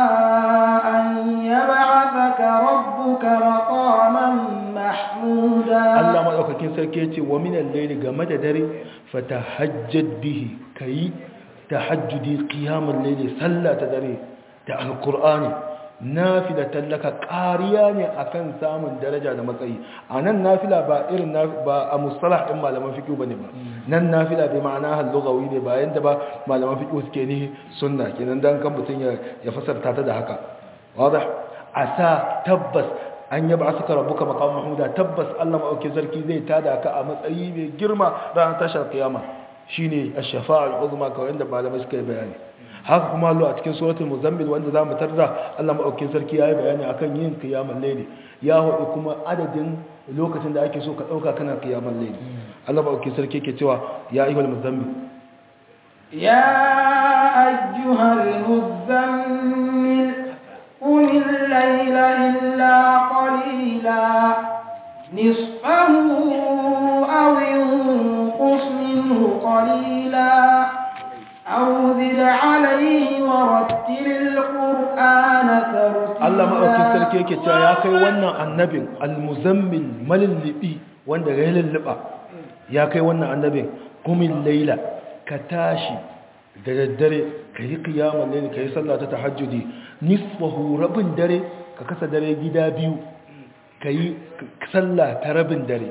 an yab'athaka rabbuka maqaman mahmuda Allah madaukakin sarki yace wa minal layli game da dare fatahajjad bihi kai tahajjudi qiyamul layli sallata dare da alqur'ani nafilatan laka qariya ne akan samun daraja da matsayi anan nafila ba irin ba a mustalah din malaman fiqh bane ba nan nafila bai ma'ana hal lughawi ne ba yanda ba malaman fiqh suke ne sunna kenan dan kan mutun ya ya fasarta ta da haka wadah asa tabbas an yaba asuka rabbuka maqam mahmuda tabbas Allah mauke sarki zai tada ka a matsayi mai girma ranar tashar kiyama shine ash-shafa'a al-uzma kawai da malamai suka yi bayani haka kuma Allah a cikin suratul muzammil wanda zamu tarda Allah mauke sarki yayi bayani akan yin qiyamul layli ya hudu kuma adadin lokacin da ake so ka dauka kana qiyamul layli Allah mauke sarki yake cewa ya ayyuhal muzammil ya ayyuhal muzammil قم الليل إلا قليلا نصفه أو انقص منه قليلا أو زد عليه ورتل القرآن ترتيلا Allah maɗaukin sarki yake cewa ya kai wannan annabin almuzammil malillibi wanda ya lulluɓa ya kai wannan annabin kumin laila ka tashi da daddare ka yi kiyamun laili ka yi sallah ta tahajjudi nisfahu rabin dare ka kasa dare gida biyu ka yi sallah ta rabin dare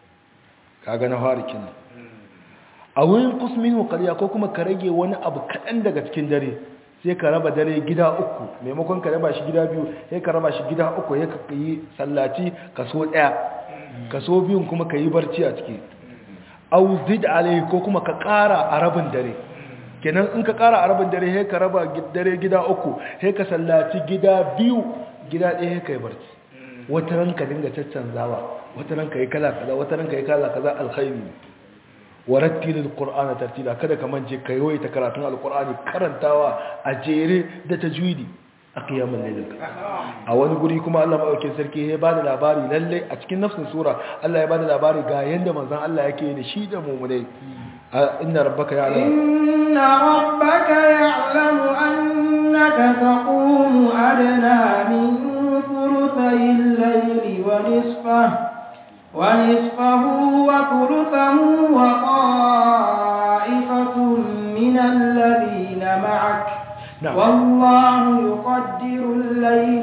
ka ga na fara kina a wurin kusmin hukariya ko kuma ka rage wani abu kaɗan daga cikin dare sai ka raba dare gida uku maimakon ka raba shi gida biyu sai ka raba shi gida uku ya ka yi sallaci kaso ɗaya kaso biyun kuma ka yi barci a ciki au zid alai ko kuma ka ƙara a rabin dare kenan in ka ƙara a rabin dare sai ka raba dare gida uku sai ka sallaci gida biyu gida ɗaya sai ka yi barci wata ranka dinga caccanzawa wata ranka yi kala kaza wata ranka yi kala kaza alkhairi warattilil qur'ana tartila kada ka manje ka yawaita karatun alqur'ani karantawa a jere da tajwidi a qiyamul layl a wani guri kuma Allah madaukakin sarki ya bada labari lalle a cikin nafsin sura Allah ya bada labari ga yanda manzon Allah yake da shi da mu'minai inna rabbaka ya'lamu inna rabbaka ya'lamu annaka taqumu adna min ثلثي الليل ونصفه ونصفه وثلثه وطائفة من الذين معك نعم. والله يقدر الليل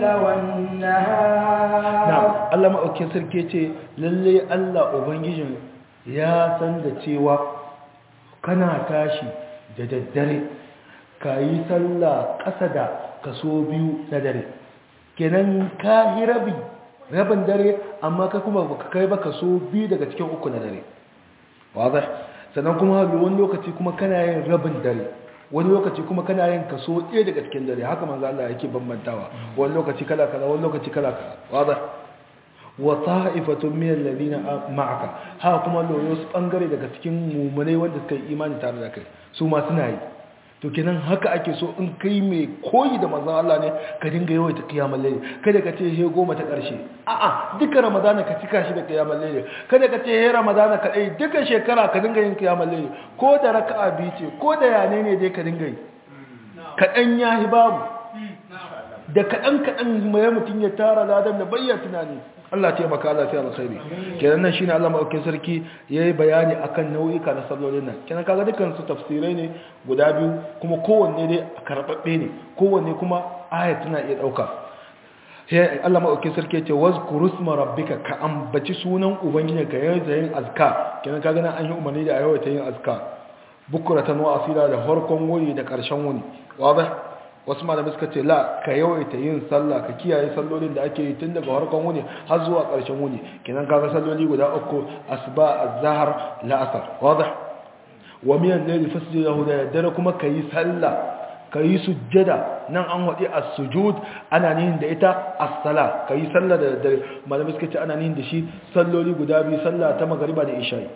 والنهار na'am Allah maɗaukin sarki ce lalle Allah ubangijin ya san da cewa kana tashi da daddare ka yi sallah ƙasa da kaso biyu na dare kenan ka yi rabi rabin dare amma ka kuma baka kai ba kaso biyu daga cikin uku na dare wazai sannan kuma wani lokaci kuma kana yin rabin dare wani lokaci kuma kana yin kaso ɗaya daga cikin dare haka manzo Allah yake bambantawa wani lokaci kala kala wani lokaci kala kala wazai wa ta'ifatun min alladhina ma'aka ha kuma loyo su bangare daga cikin mumunai wanda suka yi imani tare da kai su ma suna yi to kenan haka ake so in kai mai koyi da manzon Allah ne ka dinga yawaita kiyamul layl kada ka ce he goma ta karshe a'a duka ramadana ka cika shi da kiyamul layl kada ka ce he ramadana ka dai duka shekara ka dinga yin kiyamul layl ko da raka'a biyu ce ko da yane ne dai ka dinga yi kadan yahi babu da kadan kadan mai mutun ya tara ladan da bayyana tunani Allah ce maka Allah sai alkhairi kenan nan shine Allah madaukakin sarki yayi bayani akan nau'ika na sallolin nan kenan kaga dukkan su tafsirai ne guda biyu kuma kowanne dai karbabbe ne kowanne kuma aya tana iya dauka sai Allah madaukakin sarki yace wazkuru isma rabbika ka ambaci sunan ubangijinka yayin da yin azka kenan kaga nan an yi umarni da ayyuka yin azka bukuratan wa asira da harkon wuri da karshen wuni wadah wasu malamai suka ce la ka yawaita yin sallah ka kiyaye sallolin da ake yi tun daga harkon wuni har zuwa ƙarshen wuni kenan kaga salloli guda uku asuba az-zahar la'asar wadih wa miyan layli fasjudahu da dare kuma kayi sallah kayi sujjada nan an wadi as-sujud ana nihin da ita as-sala kayi sallah da dare malamai suka ce ana nihin da shi salloli guda biyu sallah ta magriba da isha'i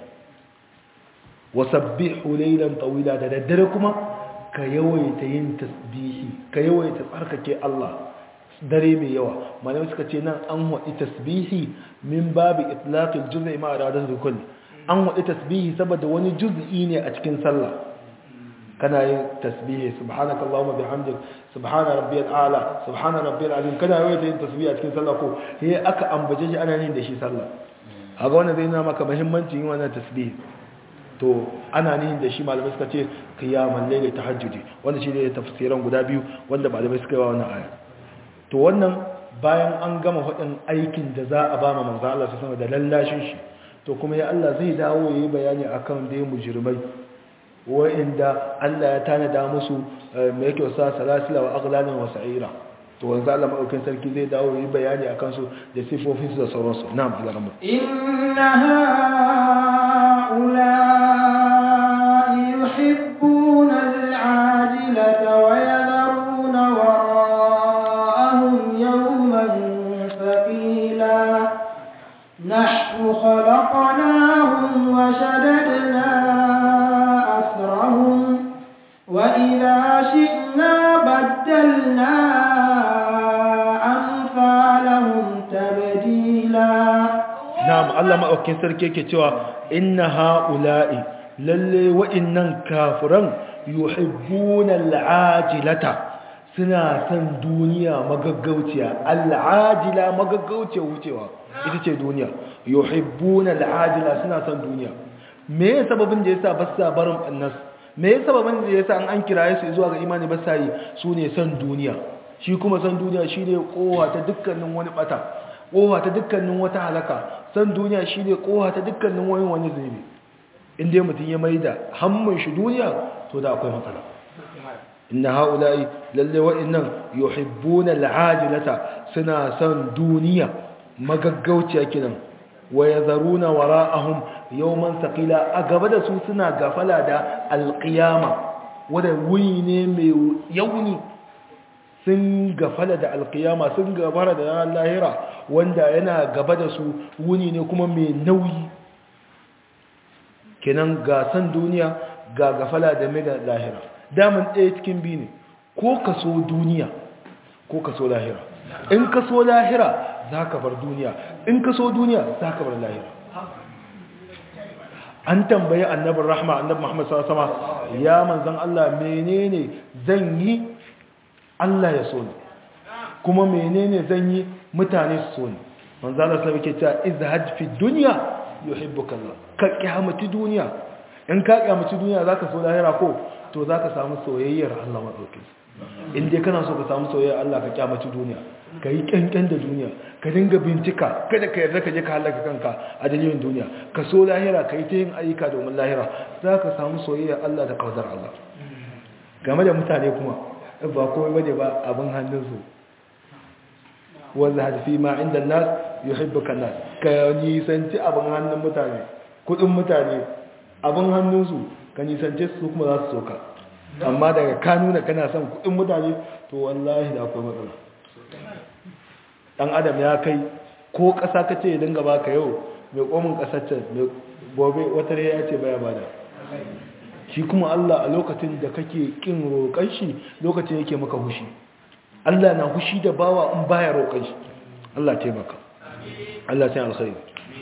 wa sabbihu laylan tawila da daddare kuma ka yawaita yin tasbihi ka yawaita tsarkake Allah dare mai yawa malamai suka ce nan an waɗi tasbihi min babu itlaqil juz'i ma iradat rukun an waɗi tasbihi saboda wani juz'i ne a cikin sallah kana yin tasbihi subhanaka allahumma bihamdik subhana rabbiyal a'la subhana rabbiyal azim kana yawaita yin tasbihi a cikin sallah ko sai aka ambace shi ana yin da shi sallah kaga wannan zai nuna maka muhimmancin yin wannan tasbihi to ana nihin da shi malamai suka ce kiyaman laili tahajjudi wanda shi ne tafsiran guda biyu wanda malamai suka yi wa wannan aya to wannan bayan an gama hudin aikin da za a ba ma manzo Allah sama da lallashin shi to kuma ya Allah zai dawo yayi bayani akan dai mujrimai wa'inda Allah ya tanada musu me yake wasa salasila wa aghlalan wa sa'ira to wanzu Allah maɗaukin sarki zai dawo yi bayani a kansu da sifofinsu da sauransu na abu zaramu inna ha'ula'i yuhibbuna al'ajilata wa yadharuna wara'ahum yawman thaqila nahnu khalaqnahum wa shaddadna asrahum wa idha shi'na baddalna na'am Allah maɗaukin sarki yake cewa inna ha'ula'i lalle wa'innan kafiran yuhibbuna al'ajilata suna san duniya magaggauciya al'ajila magaggauciya wucewa ita ce duniya yuhibbuna al'ajila suna san duniya me ya sababin da yasa ba sa barin annas me ya sababin da yasa an an kiraye su zuwa ga imani ba sa yi su ne san duniya shi kuma san duniya shi ne kowa ta dukkanin wani bata kowa ta dukkanin wata halaka san duniya shi ne kowa ta dukkanin wani wani zunubi inda mutum ya mai da hammun shi duniya to da akwai matsala inna haula'i lalle wa'annan yuhibbuna al'ajilata suna son duniya magaggauciya kinan wa yadharuna wara'ahum yawman thaqila a gaba da su suna gafala da alqiyama wanda wuni ne mai yauni sun gafala da alqiyama sun gabara da ranar lahira wanda yana gaba da su wuni ne kuma mai nauyi kenan ga san duniya ga gafala da mai da lahira daman ɗaya cikin biyu ne ko ka so duniya ko ka so lahira in ka so lahira za ka bar duniya in ka so duniya za ka bar lahira an tambayi annabin rahma annabin muhammad sama ya manzan Allah menene zan yi Allah ya so ni kuma menene zan yi mutane su so ni manzo Allah sai yake cewa izhad fi dunya yuhibbuka Allah ka kiyamati duniya in ka kiyamati duniya zaka so lahira ko to zaka samu soyayyar Allah madaukakin in dai kana so ka samu soyayyar Allah ka kiyamati duniya ka yi kyankyan da duniya ka dinga bincika kada ka yarda ka je ka halaka kanka a dalilin duniya ka so lahira ka yi ta yin ayyuka domin lahira za ka samu soyayya Allah da kawzar Allah game da mutane kuma ba komai bane ba abin hannunsu wanda hadfi ma inda nas yuhibbuka nas ka nisanci abin hannun mutane kudin mutane abin hannunsu ka nisanci su kuma za su soka amma daga ka nuna kana son kudin mutane to wallahi da akwai matsala dan adam ya kai ko ƙasa ka ce dinga baka yau mai komin ƙasar can mai gobe wata ya ce baya bada shi kuma Allah a lokacin da kake kin roƙon shi lokacin yake maka hushi Allah na hushi da bawa in baya roƙon shi Allah taimaka Allah sai alkhairi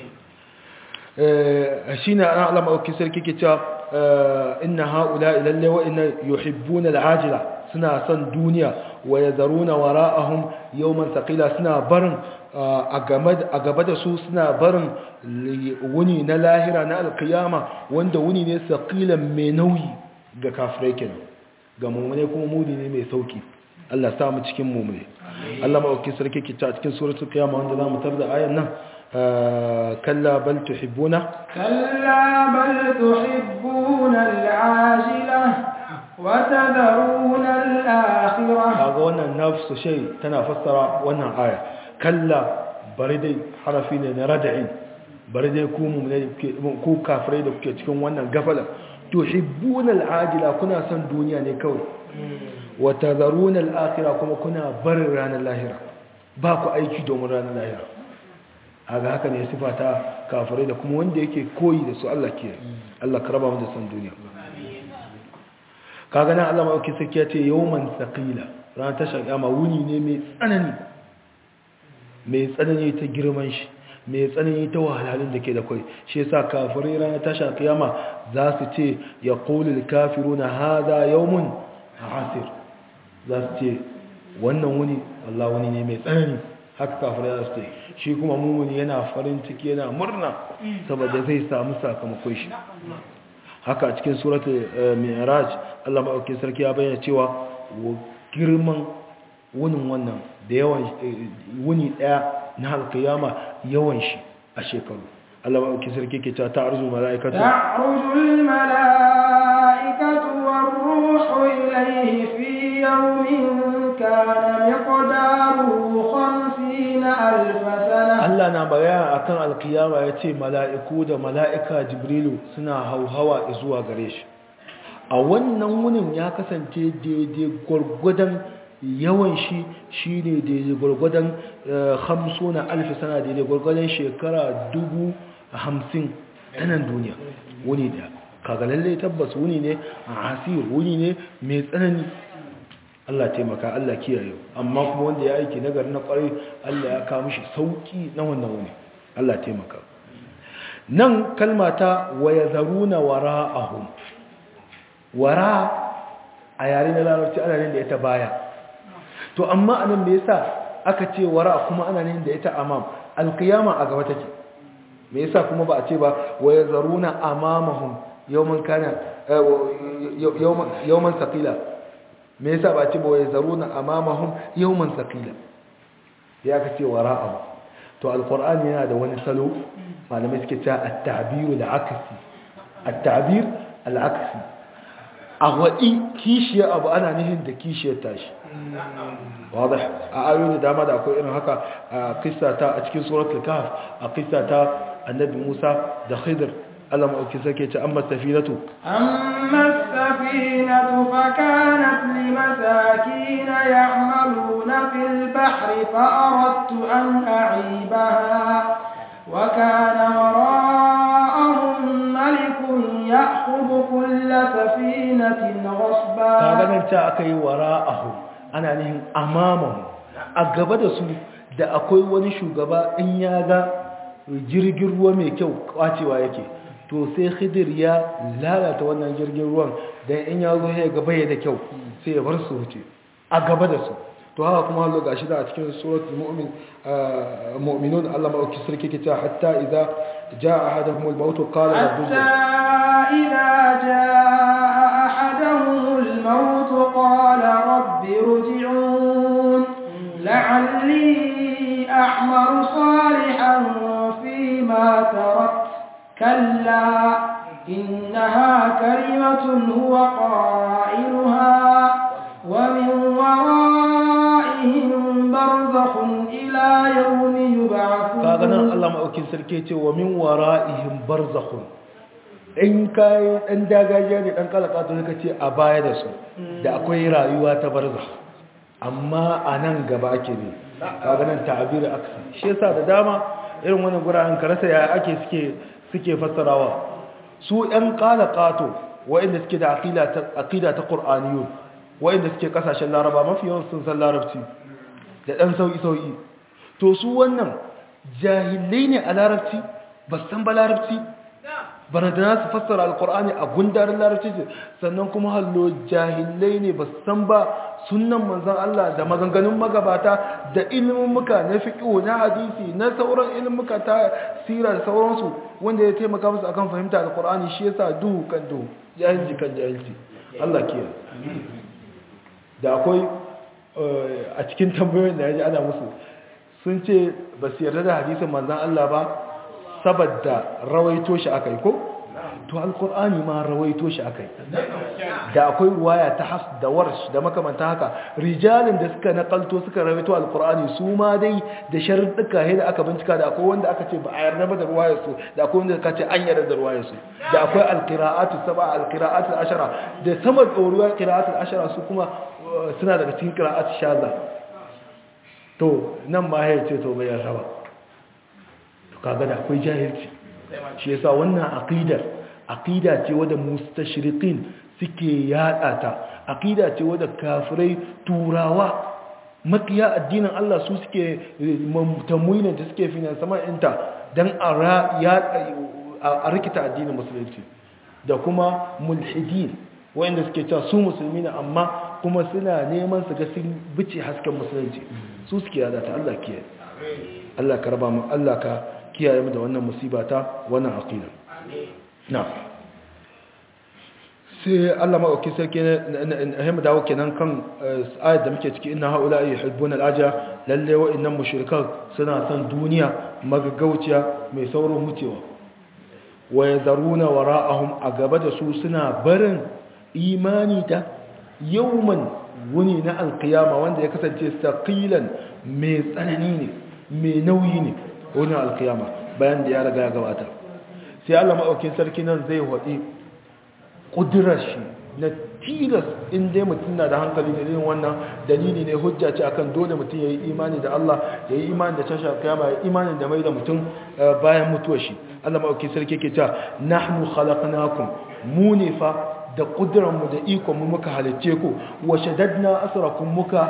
eh shine ana Allah mauki sarki ke cewa inna haula ilalle wa inna yuhibbuna al'ajila suna son duniya wa yazaruna wara'ahum yawman thaqila suna barin a gaba da su suna barin wuni na lahira na alkiyama wanda wuni ne saqilan mai nauyi ga kafirai kenan ga mu'mine kuma mudi ne mai sauki Allah sa mu cikin mu'mine Allah mauki sarki ke ta cikin suratul qiyama wanda zamu tarda ayan nan kalla bal tuhibbuna كلا بل تحبون العاجلة وتذرون الآخرة kaga wannan nafsu shay tana fassara wannan aya kalla bari dai harafi ne na rad'i bari dai ku mu'mini ku kafirai da kuke cikin wannan gafala tuhibbuna al'ajila kuna son duniya ne kawai wa tadharuna al'akhirah kuma kuna barin ranar lahira ba ku aiki domin ranar lahira haga haka ne sifata kafirai da kuma wanda yake koyi da su Allah ke Allah ka raba mu da san duniya kaga nan Allah mai sarki ya ce yawman thaqila ran tashar kiyama wuni ne mai tsanani mai tsanani ta girman shi mai tsanani ta wahalhalun da ke da kai shi yasa kafirai ran tashar kiyama za su ce yaqulu al-kafiruna hadha yawmun asir za su ce wannan wuni Allah wuni ne mai tsanani haka kafirai za su ce shi kuma mumuni yana farin ciki yana murna saboda zai samu sakamakon shi haka a cikin suratul mi'raj Allah maɗauki sarki ya bayyana cewa girman wunin wannan da yawan wuni ɗaya na alkiyama yawan shi a shekaru Allah maɗauki sarki ke cewa ta'arzu mala'ikatu ta'arujul mala'ikatu war-ruhu ilayhi fi yawmin kana miqdaruhu 50 alf sana Allah na bayana akan alkiyama yace mala'iku da mala'ika Jibrilu suna hauhawa zuwa gare shi a wannan wunin ya kasance daidai gwargwadon yawan shi shi ne daidai gwargwadon hamso na alfi sana daidai gwargwadon shekara dubu hamsin tanan duniya wuni da kaga lallai tabbas wuni ne a asir wuni ne mai tsanani Allah taimaka Allah kiyaye amma kuma wanda ya aiki nagari na kwarai Allah ya kawo mishi sauki na wannan wuni Allah taimaka nan kalmata wa yazaruna wara'ahum wara a yare na larabci ana nan da ita baya to amma anan me yasa aka ce wara kuma ana nan da ita amam alqiyama a gaba take me yasa kuma ba a ce ba wa yazaruna amamahum yawman kana yawman yawman thaqila me yasa ba a ce ba wa yazaruna amamahum yawman thaqila ya aka ce wara'ahu to alqur'ani yana da wani salo malamai suke cewa at-ta'bir al-aksi at-ta'bir al-aksi a waɗi kishiyar abu ana nihin da kishiyar tashi wadda a ayoyi da dama da akwai irin haka a kista ta a cikin suratul kahf a kista ta annabi musa da khidr Allah ma'auki sake ce amma safinatu أما السفينة فكانت لمساكين يعملون في البحر فأردت أن أعيبها وكان وراءهم ملك يأخذ كل سفينة غصبا kaga nan ta aka yi wara'ahu ana nihin amamahu a gaba da su da akwai wani shugaba in ya ga jirgin ruwa mai kyau kwacewa yake to sai khidir ya lalata wannan jirgin ruwan dan in ya zo ya gaba ya da kyau sai ya bar su wuce a gaba da su to haka kuma hallo gashi da a cikin suratul mu'min mu'minun Allah ma uki sarki ke cewa hatta idza jaa ahaduhum al-maut qala rabbi حتى إذا جاء أحدهم الموت قال رب ارجعون لعلي أعمل صالحا فيما تركت كلا إنها كلمة هو قائلها ومن ورائهم برزخ إلى يوم يبعثون kaga nan Allah maɗaukin sarki ce wa min wara'ihim barzakhun in kai dan dagajiya ne dan kalaka to ce a baya da su da akwai rayuwa ta barzakh amma a nan gaba ake ne kaga nan ta'abir aksi shi yasa da dama irin wannan guraren karasa ya ake suke suke fassarawa su ɗan kalakato wa'inda suke da aqida ta aqida ta qur'aniyun wa'inda suke kasashen laraba mafi yawan sun san larabci da dan sauki sauki to su wannan jahilai ne a larabci ba san ba larabci bana da nasu fassara alkur'ani a gundarin larabci ce sannan kuma hallo jahilai ne ba san ba sunan manzan Allah da maganganun magabata da ilimin muka na fiƙo na hadisi na sauran ilimin muka ta sira da sauransu wanda ya taimaka musu akan fahimta alkur'ani shi yasa duhu kan duhu jahilci kan jahilci Allah ke da akwai a cikin tambayoyin da ya ji ana musu sun ce ba su yarda da hadisin manzan Allah ba saboda rawaito shi aka yi ko? to alkur'ani ma rawaito shi aka yi da akwai ruwaya ta has da warsh da makamanta haka rijalin da suka nakalto suka rawaito alkur'ani su ma dai da sharuɗuka da aka bincika da akwai wanda aka ce ba a yarda ba da ruwayar su da akwai wanda aka ce an yarda da ruwayar su da akwai alqira'atu sab'a alqira'atu ashara da sama ɗoruwar qira'atu ashara su kuma suna daga cikin qira'atu shaza to nan ma ya ce to bai yarda ba to kaga da akwai jahilci shi yasa wannan aqidar aqida ce wadda mustashriqin suke yada ta aqida ce wadda kafirai turawa makiya addinin Allah su suke tamwina da suke finansaman inta dan a a rikita addinin musulunci da kuma mulhidin wanda suke cewa su musulmi ne amma kuma suna neman su ga sun bice hasken musulunci su suke yada ta Allah kiyaye Allah ka raba mu Allah ka kiyaye mu da wannan musiba ta wannan aqida na sai Allah maɗauki sarki na dawo kenan kan ayat da muke ciki inna haula yuhibbuna al-ajra lalle wa'annan mushrikan suna son duniya magagauciya mai saurin wucewa wa yazaruna wara'ahum a gaba da su suna barin imani da yawman wuni na alkiyama wanda ya kasance saqilan mai tsanani ne mai nauyi ne wani alkiyama bayan da ya riga ya gabata sai Allah maɗaukin sarki nan zai waɗi ƙudurar shi na tilas inda mutum na da hankali da yin wannan dalili ne hujja ce akan dole mutum ya yi imani da Allah ya yi imani da cashe alkiyama ya yi imani da mai da mutum bayan mutuwar shi Allah maɗaukin sarki ke ta nahnu khalaqnakum mu ne fa da ƙudurarmu da ikonmu muka halicce ku wa shaddadna asrakum muka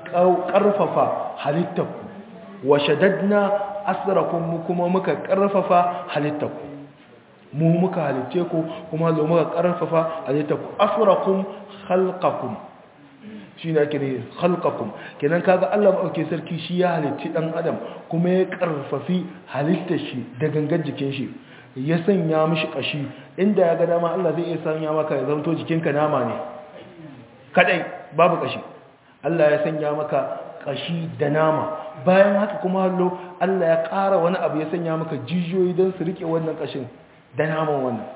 ƙarfafa halittarku wa shaddadna asrakum kuma muka ƙarfafa halittarku mu muka halicce ku kuma zo muka ƙarfafa halittarku asrakum khalqakum shi ne ake ne khalqakum kenan kaga Allah maɗauke sarki shi ya halicci ɗan adam kuma ya ƙarfafi halittar shi da gangan jikin shi ya sanya mishi kashi inda ya ga dama Allah zai iya sanya maka ya zanto jikinka nama ne kadai babu kashi Allah ya sanya maka kashi da nama bayan haka kuma hallo Allah ya ƙara wani abu ya sanya maka jijiyoyi don su rike wannan kashin da naman wannan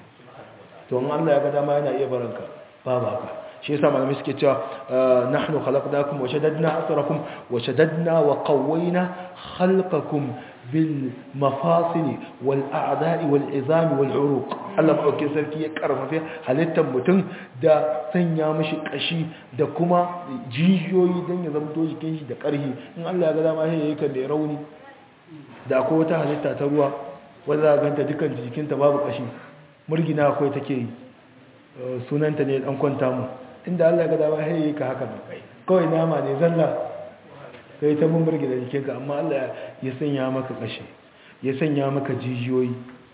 to in Allah ya ga dama yana iya baranka babu haka shi yasa malamai suke cewa nahnu khalaqnakum wa shaddadna asrakum wa shaddadna wa qawwayna khalqakum bil mafasili wal a'da'i wal izami wal uruq Allah madaukakin sarki ya karfafe halittar mutum da sanya mishi kashi da kuma jijiyoyi don ya zama jikin shi da karhi in Allah ya ga dama sai yayi kan da rauni da akwai wata halitta ta ruwa wanda za ganta dukkan jikinta babu kashi murgina akwai take yi sunanta ne dan kwanta mu inda Allah ya ga dama sai yayi ka haka kawai nama ne zalla kai ta mumburgi da jikinka amma Allah ya sanya maka kashi ya sanya maka jijiyoyi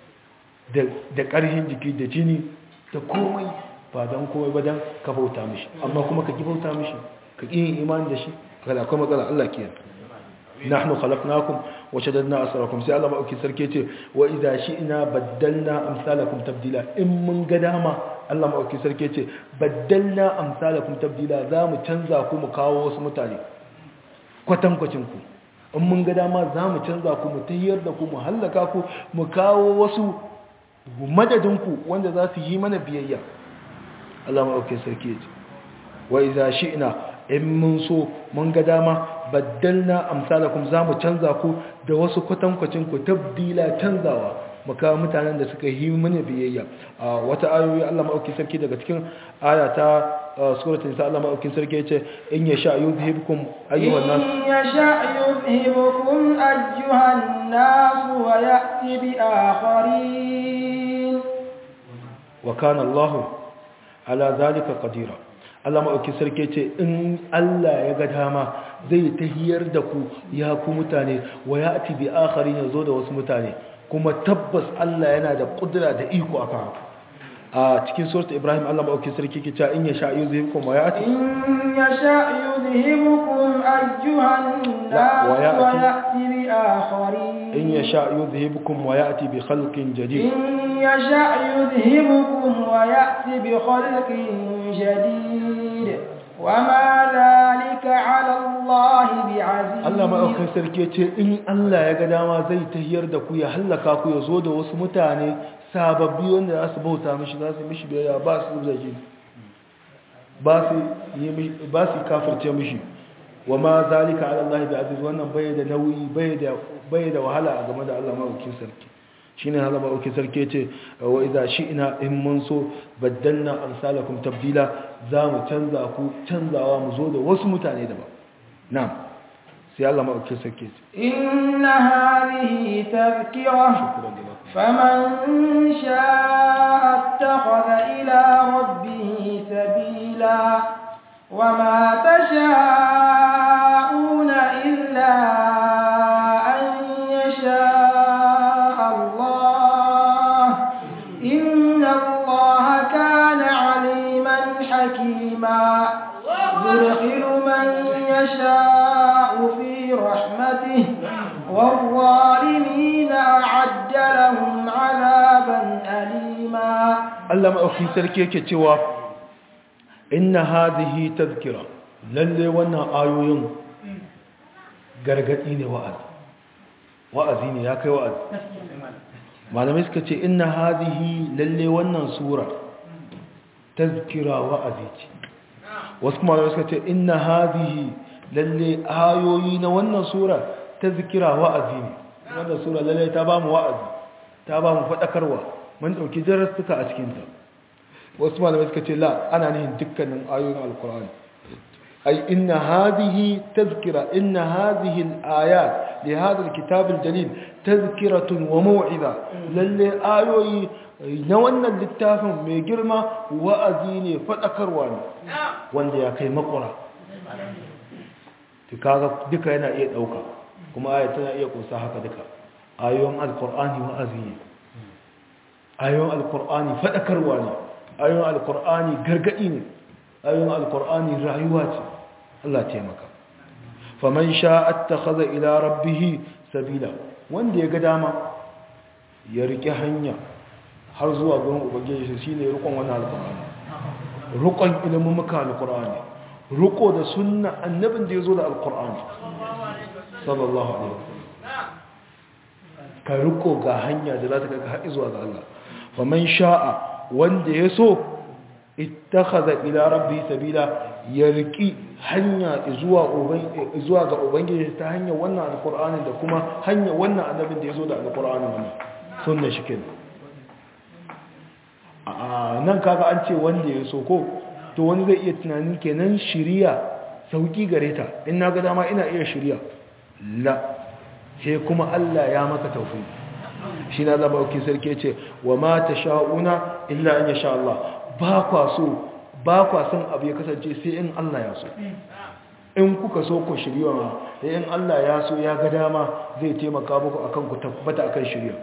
da ƙarhin jiki da jini da komai ba don komai ba don ka bauta mishi amma kuma ka ki bauta mishi ka ƙi yin imani da shi kada akwai matsala Allah ke nahnu khalaqnakum wa shaddadna asrakum sai Allah mauki sarki ce wa idza shi'na baddalna amsalakum tabdila in mun ga dama Allah mauki sarki ce baddalna amsalakum tabdila za mu canza ku mu kawo wasu mutane kwatankwacin ku in mun ga dama za mu canza ku mu tayyar da ku mu hallaka ku mu kawo wasu madadinku wanda za su yi mana biyayya Allah mauki sarki ce wa idza shi'na in mun so mun ga dama baddalna amsalakum zamu canza ku da wasu kwatankwacin ku tabdila canzawa muka mutanen da suka yi mana biyayya a wata ayoyi Allah maɗauki sarki daga cikin aya ta suratul nisa Allah maɗauki sarki yace in yasha yuzhibukum ayyuhan nas in yasha yuzhibukum ayyuhan nas wa ya'ti bi akharin wa kana Allah ala zalika qadira Allah maɗauki sarki ce in Allah ya ga dama zai tahiyar da ku ya ku mutane wa ya ati bi akharin ya zo da wasu mutane kuma tabbas Allah yana da kudura da iko a kan a cikin surat Ibrahim Allah maɗauki sarki ke cewa in ya sha yuzhibukum wa ya ati in yasha yuzhibukum ayyuhan nas wa ya'ti- wa ya'ti bi akharin in ya sha yuzhibukum wa ya ati bi khalqin jadid إن يشأ يذهبكم ويأتي بخلق جديد وما ذلك على الله بعزيز Allah maɗaukin sarki ya ce in Allah ya ga dama zai tahiyar da ku ya hallaka ku ya zo da wasu mutane sababbi wanda za su bauta mishi za su mishi biyayya ba su zaki ba su yi mishi- ba su kafirce mishi wa ma zalika ala Allah bi aziz wannan bai da nauyi bai da bai da wahala a game da Allah maɗaukin sarki shine Allah maɗaukin sarki ya ce wa idza shi'na in mun so baddalna amsalakum tabdila za mu canza ku canzawa mu zo da wasu mutane daban na'am sai Allah maɗaukin sarki ya ce إن هذه تذكرة فمن شاء اتخذ إلى ربه سبيلا وما تشاءون إلا أن يشاء الله إن الله كان عليما حكيما يدخل من يشاء في رحمته والظالمين أعد لهم عذابا أليما Allah maɗaukin sarki yake cewa inna hadhihi tazkira lalle wannan ayoyin gargadi ne wa'azi wa'azi ne ya kai wa'azi malamai suka ce inna hadhihi lalle wannan sura tazkira wa'azi ce wasu kuma malamai suka ce inna hadhihi lalle ayoyi na wannan sura tazkira wa'azi ne wannan sura lalle ta ba mu wa'azi ta ba mu faɗakarwa mun ɗauki jarrastuka a cikinta wasu malamai suka ce la ana nihin dukkanin ayoyin alkur'ani ai inna hadhihi tazkira inna hadhihi al-ayat li hadha al-kitab al-jalil tazkiratun wa maw'iza lalle ayoyi na wannan littafin mai girma wa'azi ne faɗakarwa ne wanda ya kai makura to kaga duka yana iya ɗauka kuma ayat tana iya kusa haka duka ayoyin alkur'ani wa'azi ne ayoyin alkur'ani faɗakarwa ne ayoyin alkur'ani gargaɗi ne ayoyin alkur'ani rayuwa ce Allah taimaka faman sha'at takhadha ila rabbih sabila wanda ya ga dama ya rike hanya har zuwa gurin ubangiji shine rukun wannan alkur'ani rukun ilimin muka alkur'ani ruko da sunna annabin da yazo da alkur'ani sallallahu alaihi wasallam ka riko ga hanya da za ta kai ka har zuwa ga Allah faman sha'a wanda ya so ittakhadha ila rabbi sabila ya riki hanya zuwa zuwa ga ubangiji ta hanyar wannan alqur'ani da kuma hanyar wannan annabin da yazo da alqur'ani wannan sunna shi kenan a nan kaga an ce wanda ya so ko to wani zai iya tunanin kenan shiriya sauki gare ta in na ga dama ina iya shiriya la sai kuma Allah ya maka tawfiq shi na zaba auki sarki ce wa ma ta sha'una illa an ya sha Allah ba kwa so ba kwa son abu ya kasance sai in Allah ya so in kuka so ku shirya ma sai in Allah ya so ya ga dama zai taimaka muku akan ku tabbata akan shirya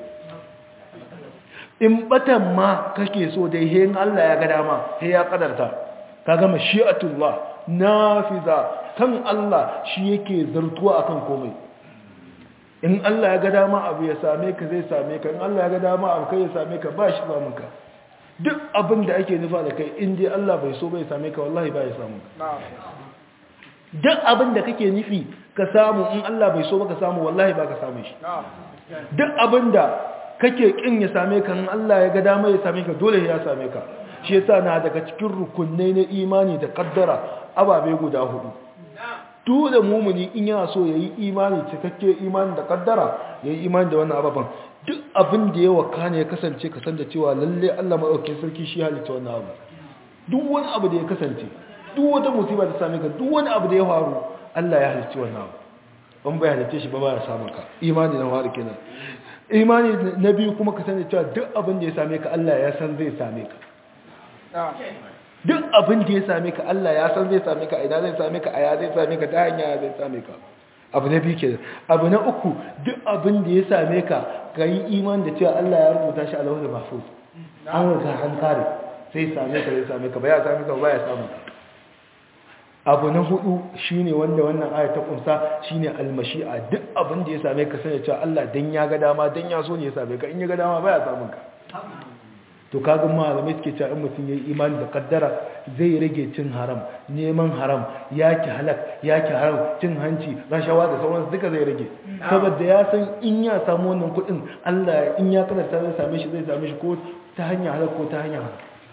in batan ma kake so dai sai in Allah ya ga dama sai ya kadarta ka gama shi'atullah nafiza kan Allah shi yake zartuwa akan komai in Allah ya ga dama abu ya same ka zai same ka in Allah ya ga dama abu kai ya same ka ba shi samun ka duk abin da ake nufa da kai in dai Allah bai so bai same ka wallahi ba ya samu ka duk abin da kake nufi ka samu in Allah bai so ba ka samu wallahi ba ka samu shi duk abin da kake kin ya same ka in Allah ya ga dama ya same ka dole ya same ka shi yasa na daga cikin rukunai na imani da kaddara ababe guda hudu dole mumuni in yana so yayi imani cikakke imani da kaddara yayi imani da wannan ababan duk abin da ya wakana ya kasance ka san da cewa lalle Allah madaukakin sarki shi halitta wannan abu duk wani abu da ya kasance duk wata musiba ta same ka duk wani abu da ya faru Allah ya halitta wannan abu ban bai halitta shi ba ba ya samu ka imani na faru kenan imani na biyu kuma ka sani cewa duk abin da ya same ka Allah ya san zai same ka duk abin da ya same ka Allah ya san zai same ka a ina zai same ka a ya zai same ka ta hanya zai same ka abu na biyu kenan abu na uku duk abin da ya same ka ka yi iman da cewa Allah ya rubuta shi a lauhin mahfuz an riga an kare sai same ka zai same ka ba ya same ka ba ya samu ka abu na hudu shine wanda wannan aya ta kunsa shine almashi'a duk abin da ya same ka sanya cewa Allah dan ya ga dama dan ya so ne ya same ka in ya ga dama baya samun ka to kaga malamai suke cewa in mutum yayi imani da kaddara zai rage cin haram neman haram yaki halak yaki haram cin hanci rashawa da sauransu duka zai rage saboda ya san in ya samu wannan kudin Allah in ya kadarta zai same shi zai same shi ko ta hanya halak ko ta hanya haram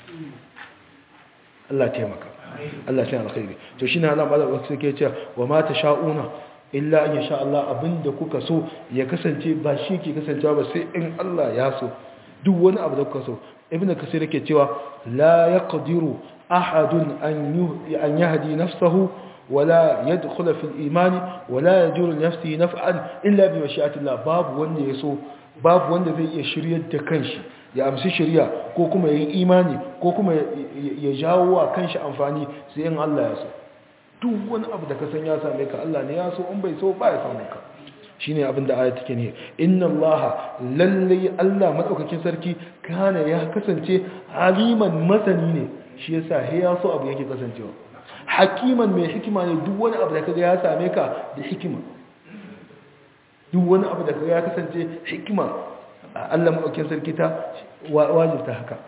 Allah taimaka Allah sai alkhairi to shine Allah malaka suke cewa wa ma tasha'una illa an yasha Allah abinda kuka so ya kasance ba shi ke kasancewa ba sai in Allah ya so duk wani abu da kuka so ibnu kasir yake cewa la yaqdiru ahadun an an yahdi nafsahu wala yadkhula fil iman wala yajuru nafsihi naf'an illa bi mashi'ati Allah babu wanda ya so babu wanda zai iya shiryar da kanshi ya amsi shirya ko kuma ya yi imani ko kuma ya jawo wa kanshi amfani sai in Allah ya so duk wani abu da ka san ya same ka Allah ne ya so in bai so ba ya samu ka shine abin da ayat take ne inna Allah lalle Allah madaukakin sarki kana ya kasance aliman masani ne shi yasa he ya so abu yake kasancewa hakiman mai hikima ne duk wani abu da kaga ya same ka da hikima duk wani abu da kaga ya kasance hikima Allah maɗaukin sarki ta wajibta haka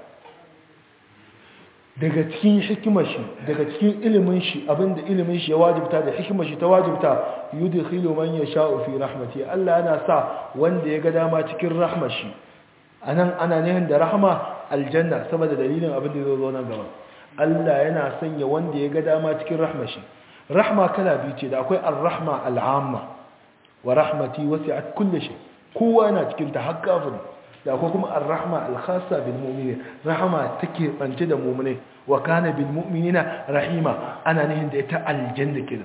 daga cikin hikimar shi daga cikin ilimin shi abinda ilimin shi ya wajibta da hikimar shi ta wajibta yudkhilu man yasha'u fi rahmati Allah yana sa wanda ya ga dama cikin rahmar shi anan ana nihin da rahma aljanna saboda dalilin abin da zai zo nan gaba Allah yana sanya wanda ya ga dama cikin rahmar shi rahma kala biyu ce da akwai ar-rahma al-amma wa rahmati wasi'at kulli shay kowa yana cikin ta har kafin da akwai kuma ar-rahma al-khassa bil mu'minin rahama take bance da mu'mine wa kana bil mu'minina rahima ana nihin da ita aljanna kenan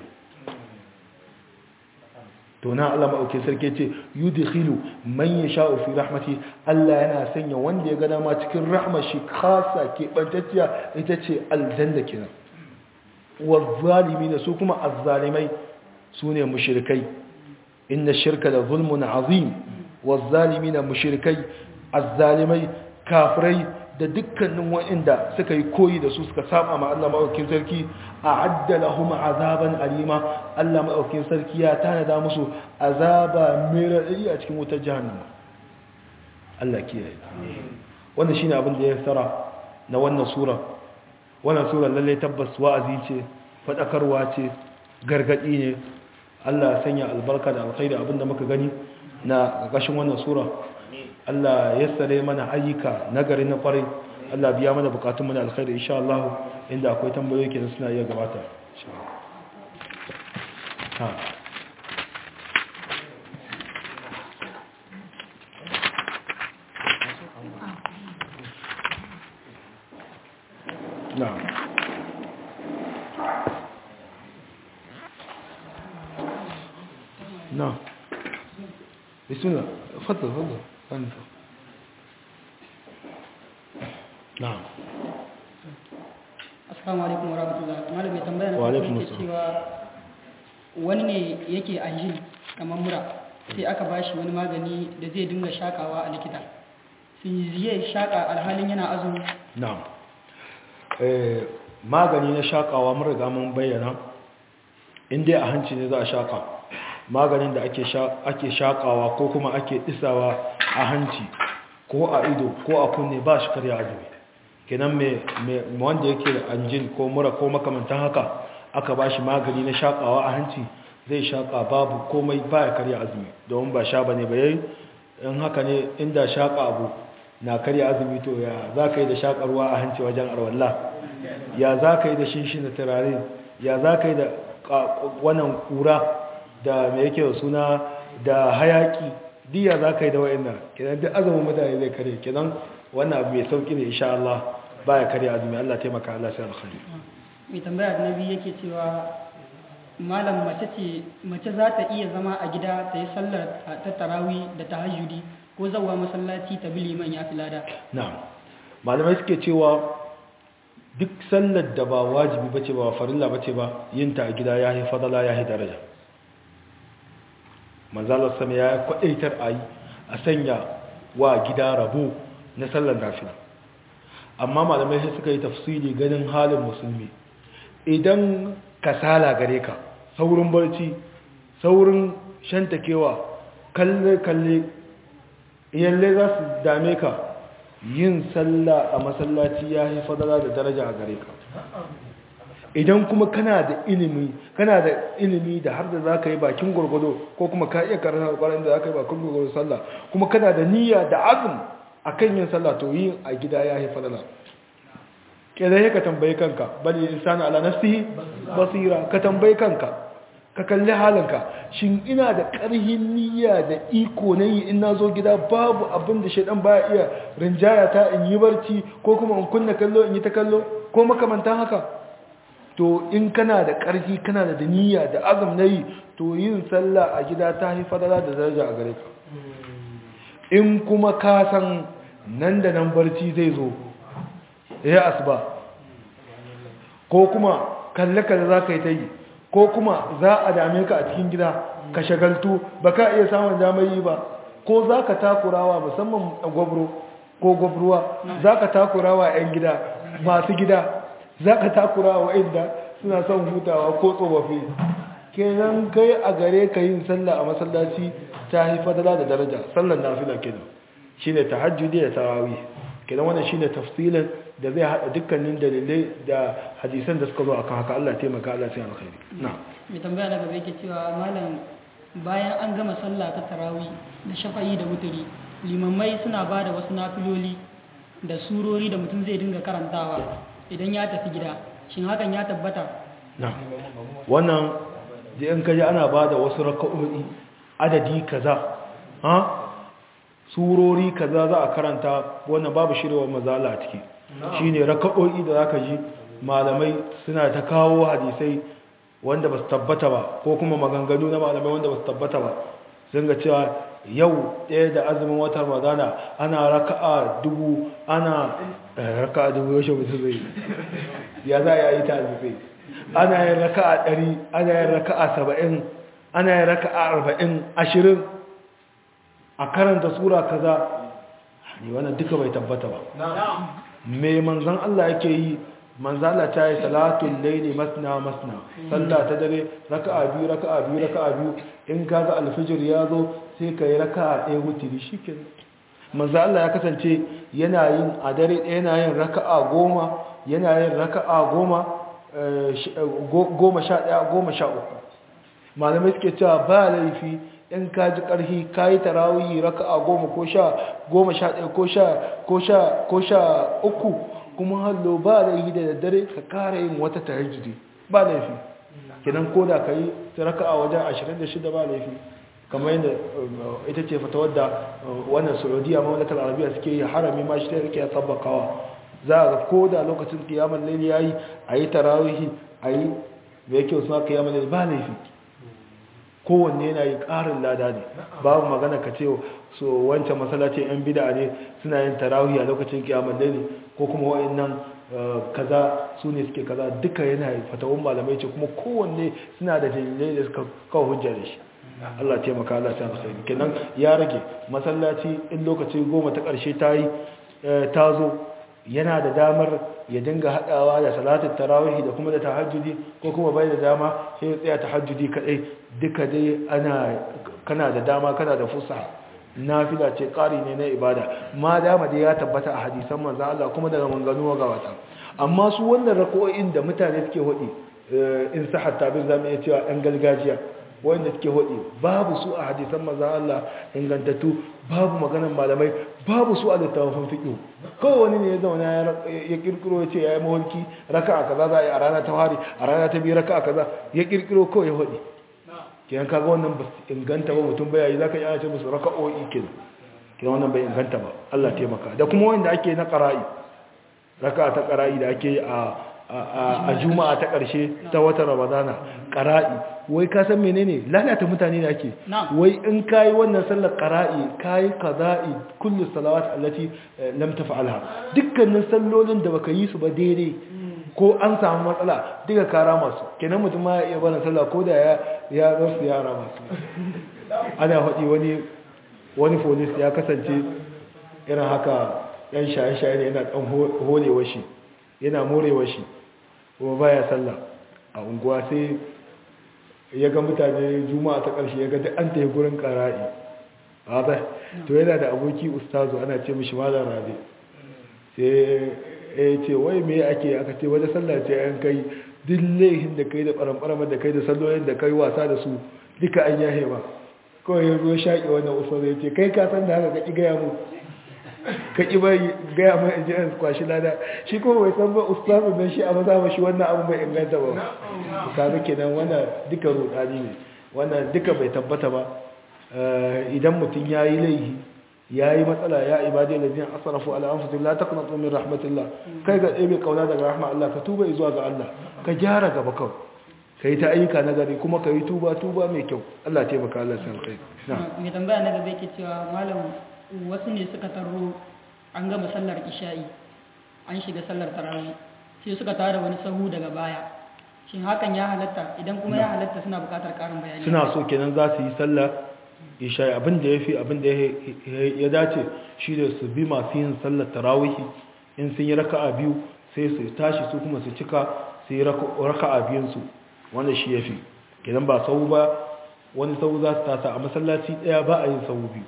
to na Allah mauke sarki ce yudkhilu man yasha'u fi rahmati Allah yana sanya wanda ya ga dama cikin rahmar shi khassa ke bantacciya ita ce aljanna kenan wa zalimin su kuma azzalimai sune mushrikai inna shirka da zulmun azim والظالمين mushrikai azzalimai kafirai da dukkanin wa'inda suka yi koyi da su suka saba ma Allah madaukakin sarki a'adda lahum azaban alima Allah madaukakin sarki ya tanada musu azaba mai radadi a cikin wutar jahannama Allah kiyaye wannan shine abin da ya tsara na wannan sura wannan sura lalle tabbas wa'azi ce fadakarwa ce gargadi ne Allah ya sanya albarka da alkhairi abinda muka gani na ƙarƙashin wannan sura Allah ya sare mana ayyuka nagari na kwarai Allah biya mana bukatun mana alkhairi insha Allah inda akwai tambayoyi kenan suna iya gabata ha na'am نعم بسم الله تفضل تفضل انت نعم assalamu alaikum wa rahmatullah malam mai tambaya na Wa alaikum farko yake assalam. cewa wani ne yake ajin kamar mura sai aka bashi wani magani da zai dinga shakawa a likita sai zai shaka alhalin yana azumi na'am eh magani na shakawa mun riga mun bayyana inda a hanci ne za a shaƙa maganin da ake shaƙawa ko kuma ake isawa a hanci ko a ido ko a kunne ba shi karya azumi kenan mai wanda yake da anjin ko mura ko makamantan haka aka ba shi magani na shaƙawa a hanci zai shaƙa babu komai ba ya karya azumi domin ba sha ba ne ba yayi in haka ne inda shaƙa abu na karya azumi to ya za ka yi da shaƙa ruwa a hanci wajen arwallah ya za ka yi da shinshi na turare ya za ka yi da wannan kura da mai yake da suna da hayaki diya za ka yi da wa'ina kenan duk azumin mutane zai kare kenan wannan abu mai sauki ne insha Allah ba ya kare azumi Allah taimaka Allah sai alkhairi mai tambaya da nabi yake cewa malam mace ce mace za ta iya zama a gida ta yi sallar ta tarawi da tahajjudi ko zawa masallaci ta bi liman ya fi lada na'am malamai suke cewa duk sallar da ba wajibi bace ba farilla bace ba yin ta a gida ya yi fadala ya yi daraja manzalar sama ya kwadaitar a yi a sanya wa gida rabo na sallar nafila amma malamai sai suka yi tafsiri ganin halin musulmi idan kasala gare ka saurin barci saurin shantakewa kalle-kalle iyalle za su dame ka yin sallah a masallaci ya yi fadala da daraja a gare ka idan kuma kana da ilimi kana da ilimi da har da za ka yi bakin gwargwado ko kuma ka iya karanta kwanan da za ka yi bakin gwargwado sallah kuma kana da niyya da azum a kan yin sallah to yin a gida ya yi fadala ƙirai ka tambayi kanka bali insani ala nafsihi basira ka tambayi kanka ka kalli halinka shin ina da ƙarhin niyya da iko na yi in na zo gida babu abin da shaidan baya iya rinjaya ta in yi barci ko kuma in kunna kallo in yi ta kallo ko makamantan haka to in kana da ƙarfi kana da niyya da azum na yi to yin sallah a gida ta yi fadala da daraja a gare ka in kuma ka san nan da nan barci zai zo ya asuba ko kuma kalle-kalle za ka yi ta yi ko kuma za a dame ka a cikin gida ka shagaltu ba ka iya samun damar yi ba ko za ka takurawa musamman gwabro ko gwabruwa za ka takurawa 'yan gida masu gida za ka takurawa inda suna son hutawa ko tsofaffi kenan kai a gare ka yin sallah a masallaci ta haifadala da daraja sallar nafila kenan shine tahajjudi da tarawih kenan wannan shine tafsilin da zai hada dukkanin dalilai da hadisan da suka zo akan haka Allah taimaka Allah sai alkhairi na'am mai tambaya na gaba yake cewa malam bayan an gama sallah ta tarawih da shafa'i da wuturi limamai suna ba da wasu nafiloli da surori da mutum zai dinga karantawa idan ya tafi gida shin hakan ya tabbata na'am wannan da in kaji ana ba da wasu raka'o'i adadi kaza ha surori kaza za a karanta wannan babu shirewar mazala a ciki shine raka'o'i da zaka ji malamai suna ta kawo hadisai wanda ba su tabbata ba ko kuma maganganu na malamai wanda ba su tabbata ba sun ga cewa yau ɗaya da azumin watan ramadana ana raka'a dubu ana raka'a dubu yaushe mutum zai ya za a yi ta azumai ana yin raka'a ɗari ana yin raka'a saba'in ana yin raka'a arba'in ashirin a karanta sura kaza ne wannan duka bai tabbata ba me manzan Allah yake yi manzala ta yi salatun laili masna masna sallah ta dare raka'a biyu raka'a biyu raka'a biyu in kaga alfijir ya zo sai ka yi raka'a ɗaya wutiri shikenan manzo Allah ya kasance yana yin a dare ɗaya yana yin raka'a goma yana yin raka'a goma goma sha ɗaya goma sha uku malamai suke cewa ba laifi in ka ji ƙarfi ka yi tarawihi raka'a goma ko sha goma sha ɗaya ko sha ko sha ko sha uku kuma hallo ba laifi da daddare ka kara yin wata tahajjudi ba laifi kidan koda ka yi raka'a wajen 26 ba laifi kamar yadda ita ce fata wadda wannan saudiya mamlakar arabiya suke yi harami ma shi ta rike ya tabbakawa za a ga koda lokacin kiyamar laili ya yi a yi tarawihi a yi da yake wasu maka kiyamar laili ba laifi kowanne yana yi ƙarin lada ne babu magana ka ce so wancan masallacin yan bida ne suna yin tarawih a lokacin kiyamar laili ko kuma wa'annan kaza su ne suke kaza duka yana fatawun malamai ce kuma kowanne suna da dalilai da suka kawo hujja da shi Allah taimaka Allah ta alkhairi kenan ya rage masallaci in lokaci goma ta ƙarshe ta yi ta zo yana da damar ya dinga hadawa da salatul tarawih da kuma da tahajjudi ko kuma bai da dama sai ya tsaya tahajjudi kadai duka dai ana kana da dama kana da fusa nafila ce ƙari ne na ibada ma dama dai ya tabbata a hadisan manzo Allah kuma daga manganu ga wata amma su wannan rako'in da mutane suke hudi in sahar tabir zamu iya cewa ɗan gargajiya wanda suke hudi babu su a hadisan manzo Allah ingantattu babu maganan malamai babu su a littafin fiqh kawai wani ne ya zauna ya kirkiro ya ce yayi mawalki raka'a kaza za a yi a rana ta hari a rana ta biyu raka'a kaza ya kirkiro kawai ya hudi kiyan kaga wannan ba inganta ba mutum bai yi zaka yi ana ce musu raka'o'i kenan kiyan wannan bai inganta ba Allah taimaka da kuma wanda ake na qara'i raka'a ta qara'i da ake a a juma'a ta ƙarshe ta watan ramadana ƙara'i wai ka san menene lalata mutane da ake wai in kayi wannan sallar ƙara'i kayi qada'i kullu salawat allati lam taf'alha dukkanin sallolin da baka yi su ba daidai ko an samu matsala duka kara masu kenan mutum ma ya iya bana sallah ko da ya ya rasu yara masu ana haɗi wani wani polis ya kasance irin haka yan shaye-shaye ne yana ɗan holewa shi yana morewa shi kuma baya sallah a unguwa sai ya ga mutane juma'a ta ƙarshe ya ga duk an tafi gurin ƙara'i ba to yana da aboki ustazu ana ce mishi malam rabe sai ya ce wai me ake aka ce wata sallah ce an kai duk laihin da kai da ɓaramɓaramar da kai da sallolin da kai wasa da su duka an yahe ba kawai ya zo shaƙi wannan ustazu ya ce kai ka san da haka ka ƙi gaya mu ka ƙi bai gaya mai ajiyar kwashi lada shi kuma bai san ba ustazu don shi a maza ba shi wannan abu bai inganta ba kaga kenan wannan duka rudani ne wannan duka bai tabbata ba idan mutum ya yi laihi ya yi matsala ya ibadai da biyan asarafu ala anfusin la taqnatu min rahmatillah kai ga ɗebe kauna daga rahma Allah ka tuba zuwa ga Allah ka gyara gaba kawai ka yi ta ayyuka na gari kuma ka yi tuba tuba mai kyau Allah taimaka Allah san kai mai tambaya na gaba yake cewa malam wasu ne suka taro an gama sallar isha'i an shiga sallar tarawih sai suka tara wani sahu daga baya shin hakan ya halatta idan kuma ya halatta suna buƙatar ƙarin bayani suna so kenan za su yi sallar isha'i abin da ya fi abin da ya dace shi da su bi masu yin sallar tarawih in sun yi raka'a biyu sai su tashi su kuma su cika su yi raka'a biyunsu wanda shi ya fi kenan ba sau ba wani sau za su tasa a masallaci ɗaya ba a yin sau biyu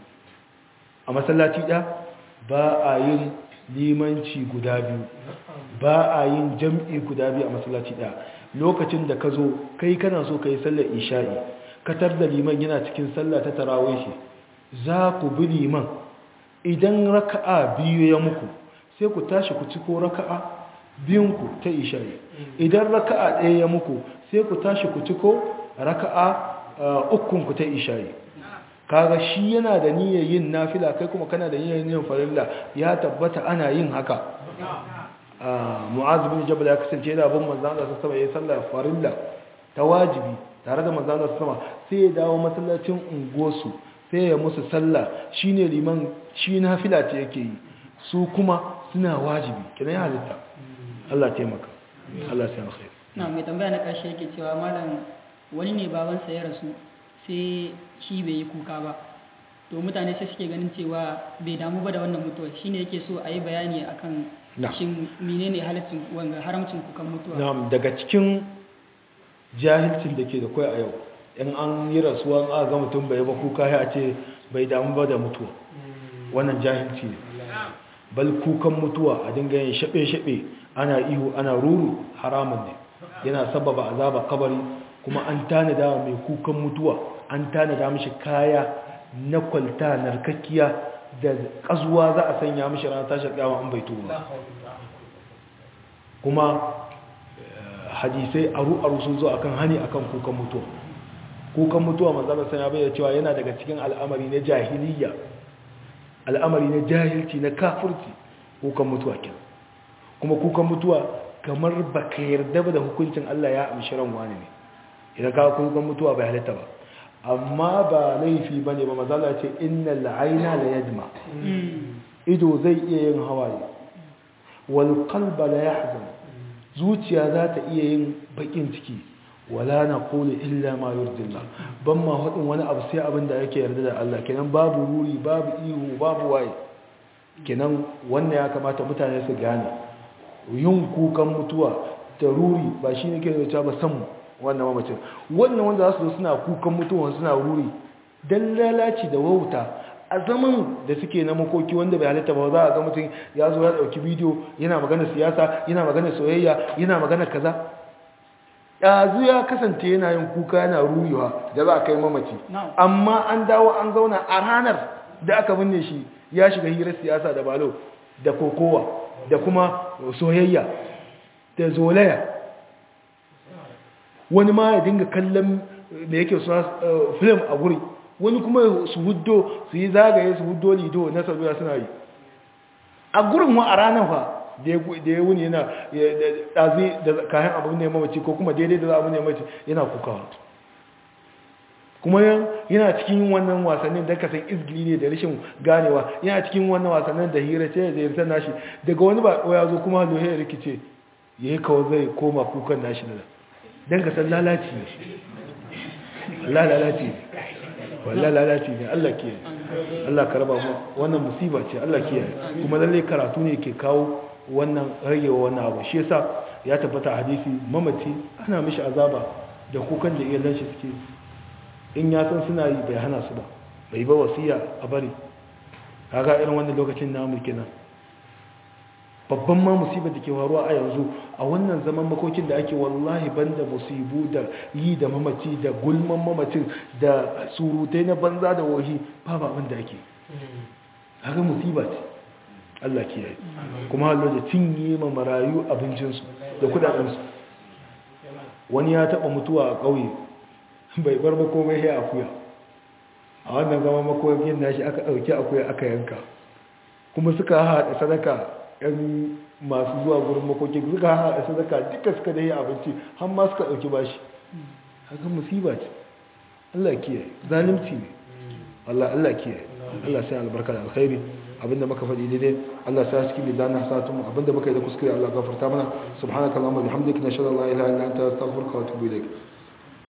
a masallaci ɗaya ba a yin limanci guda biyu ba a yin jam'i guda biyu a masallaci ɗaya lokacin da ka zo kai kana so ka yi sallar isha'i katar da liman yana cikin sallah ta tarawai shi za ku bi liman idan raka'a biyu ya muku sai ku tashi ku ciko raka'a biyunku ta isha'i idan raka'a ɗaya ya muku sai ku tashi ku ciko raka'a ukunku ta isha'i kaga shi yana da niyyar yin nafila kai kuma kana da niyyar yin farilla ya tabbata ana yin haka mu'az bin jabal ya kasance yana bin manzon Allah sallallahu alaihi wasallam ya farilla ta wajibi tare da manzon Allah sallallahu sai ya dawo masallacin unguwarsu sai ya musu sallah shine liman shi nafila ce yake yi su kuma suna wajibi kina ya halitta Allah taimaka Allah sai alkhair na mai tambaya na karshe yake cewa malam wani ne babansa ya rasu sai shi bai yi kuka ba to mutane sai suke ganin cewa bai damu ba da wannan mutuwa shine yake so a yi bayani akan shin menene halaccin wanga haramcin kukan mutuwa na'am daga cikin jahilcin da ke da kai a yau in an yi rasuwa an ga mutum bai ba kuka ya ce bai damu ba da mutuwa wannan jahilci ne bal kukan mutuwa a dinga yin shaɓe-shaɓe ana ihu ana ruru haramun ne yana sababa azaba kabari kuma an tanada mai kukan mutuwa an tanada mishi kaya na kwalta narkakkiya da kazuwa za a sanya mishi ranar tashar kyawa an bai tuba kuma hadisai aru-aru sun zo akan hani akan kukan mutuwa kukan mutuwa manzana sanya bai da cewa yana daga cikin al'amari na jahiliya al'amari na jahilci na kafirci kukan mutuwa kenan kuma kukan mutuwa kamar baka yarda ba da hukuncin Allah ya amshi ran wani ne idan ka kukan mutuwa bai halitta ba amma ba laifi bane ba mazala ce innal aina la yajma ido zai iya yin hawaye wal qalba la yahzan zuciya za ta iya yin bakin ciki wala naqulu illa ma yurdillah ban ma hadin wani abu sai abin da yake yarda da Allah kenan babu ruri babu ihu babu waye kenan wannan ya kamata mutane su gane yin kukan mutuwa da ruri ba shi ne ke da ba san wannan mamacin wannan wanda za su zo suna kukan mutuwa suna ruri don lalaci da wauta a zaman da suke na makoki wanda bai halitta ba za a ga mutum ya zo ya dauki bidiyo yana magana siyasa yana magana soyayya yana magana kaza ɗazu ya kasance yana yin kuka yana ruyewa da za a kai mamaci amma an dawo an zauna a ranar da aka binne shi ya shiga hirar siyasa da balo da kokowa da kuma soyayya da zolaya wani ma ya dinga kallon da yake suna film a guri wani kuma su huddo su yi zagaye su huddo lido na sabuwa suna yi a gurin wa a ranar fa da ya wuni yana ɗazi da kayan abin ne mamaci ko kuma daidai da abin ne mamaci yana kukawa kuma yana cikin wannan wasannin da kasan izgili ne da rashin ganewa yana cikin wannan wasannin da hira ce da yarsa nashi daga wani ba ya zo kuma lohe ya rikice ya yi kawo zai koma kukan nashi da don ka san lalaci ne lalaci ne wallah lalaci ne Allah ke Allah ka raba mu wannan musiba ce Allah ke kuma lalle karatu ne ke kawo wannan ragewa wannan abu shi yasa ya tabbata hadisi mamaci ana mishi azaba da kukan da iyalan shi suke in ya san suna yi bai hana su ba bai ba wasiya a bari kaga irin wannan lokacin namu kenan babban ma musibar da ke faruwa a yanzu a wannan zaman makokin da ake wallahi banda musibu da yi da mamaci da gulman mamacin da surutai na banza da wahi babu abin da ake haka musiba ce Allah kiyaye kuma hallo da cinye ma marayu abincinsu da kudadensu wani ya taba mutuwa a ƙauye bai bar makomai ya akuya a wannan zama makokin nashi aka ɗauki akuya aka yanka kuma suka haɗa sadaka yan masu zuwa gurin makokin suka haɗa sadaka duka suka da yi abinci har ma suka ɗauki bashi haka musiba ce Allah kiyaye zalimci ne Allah Allah kiyaye Allah sai albarka da alkhairi abinda muka faɗi daidai Allah sa cikin lidanin hasatun abinda muka yi da kuskure Allah gafarta mana subhanakallahumma bihamdika nashhadu an la ilaha illa anta astaghfiruka wa atubu ilaik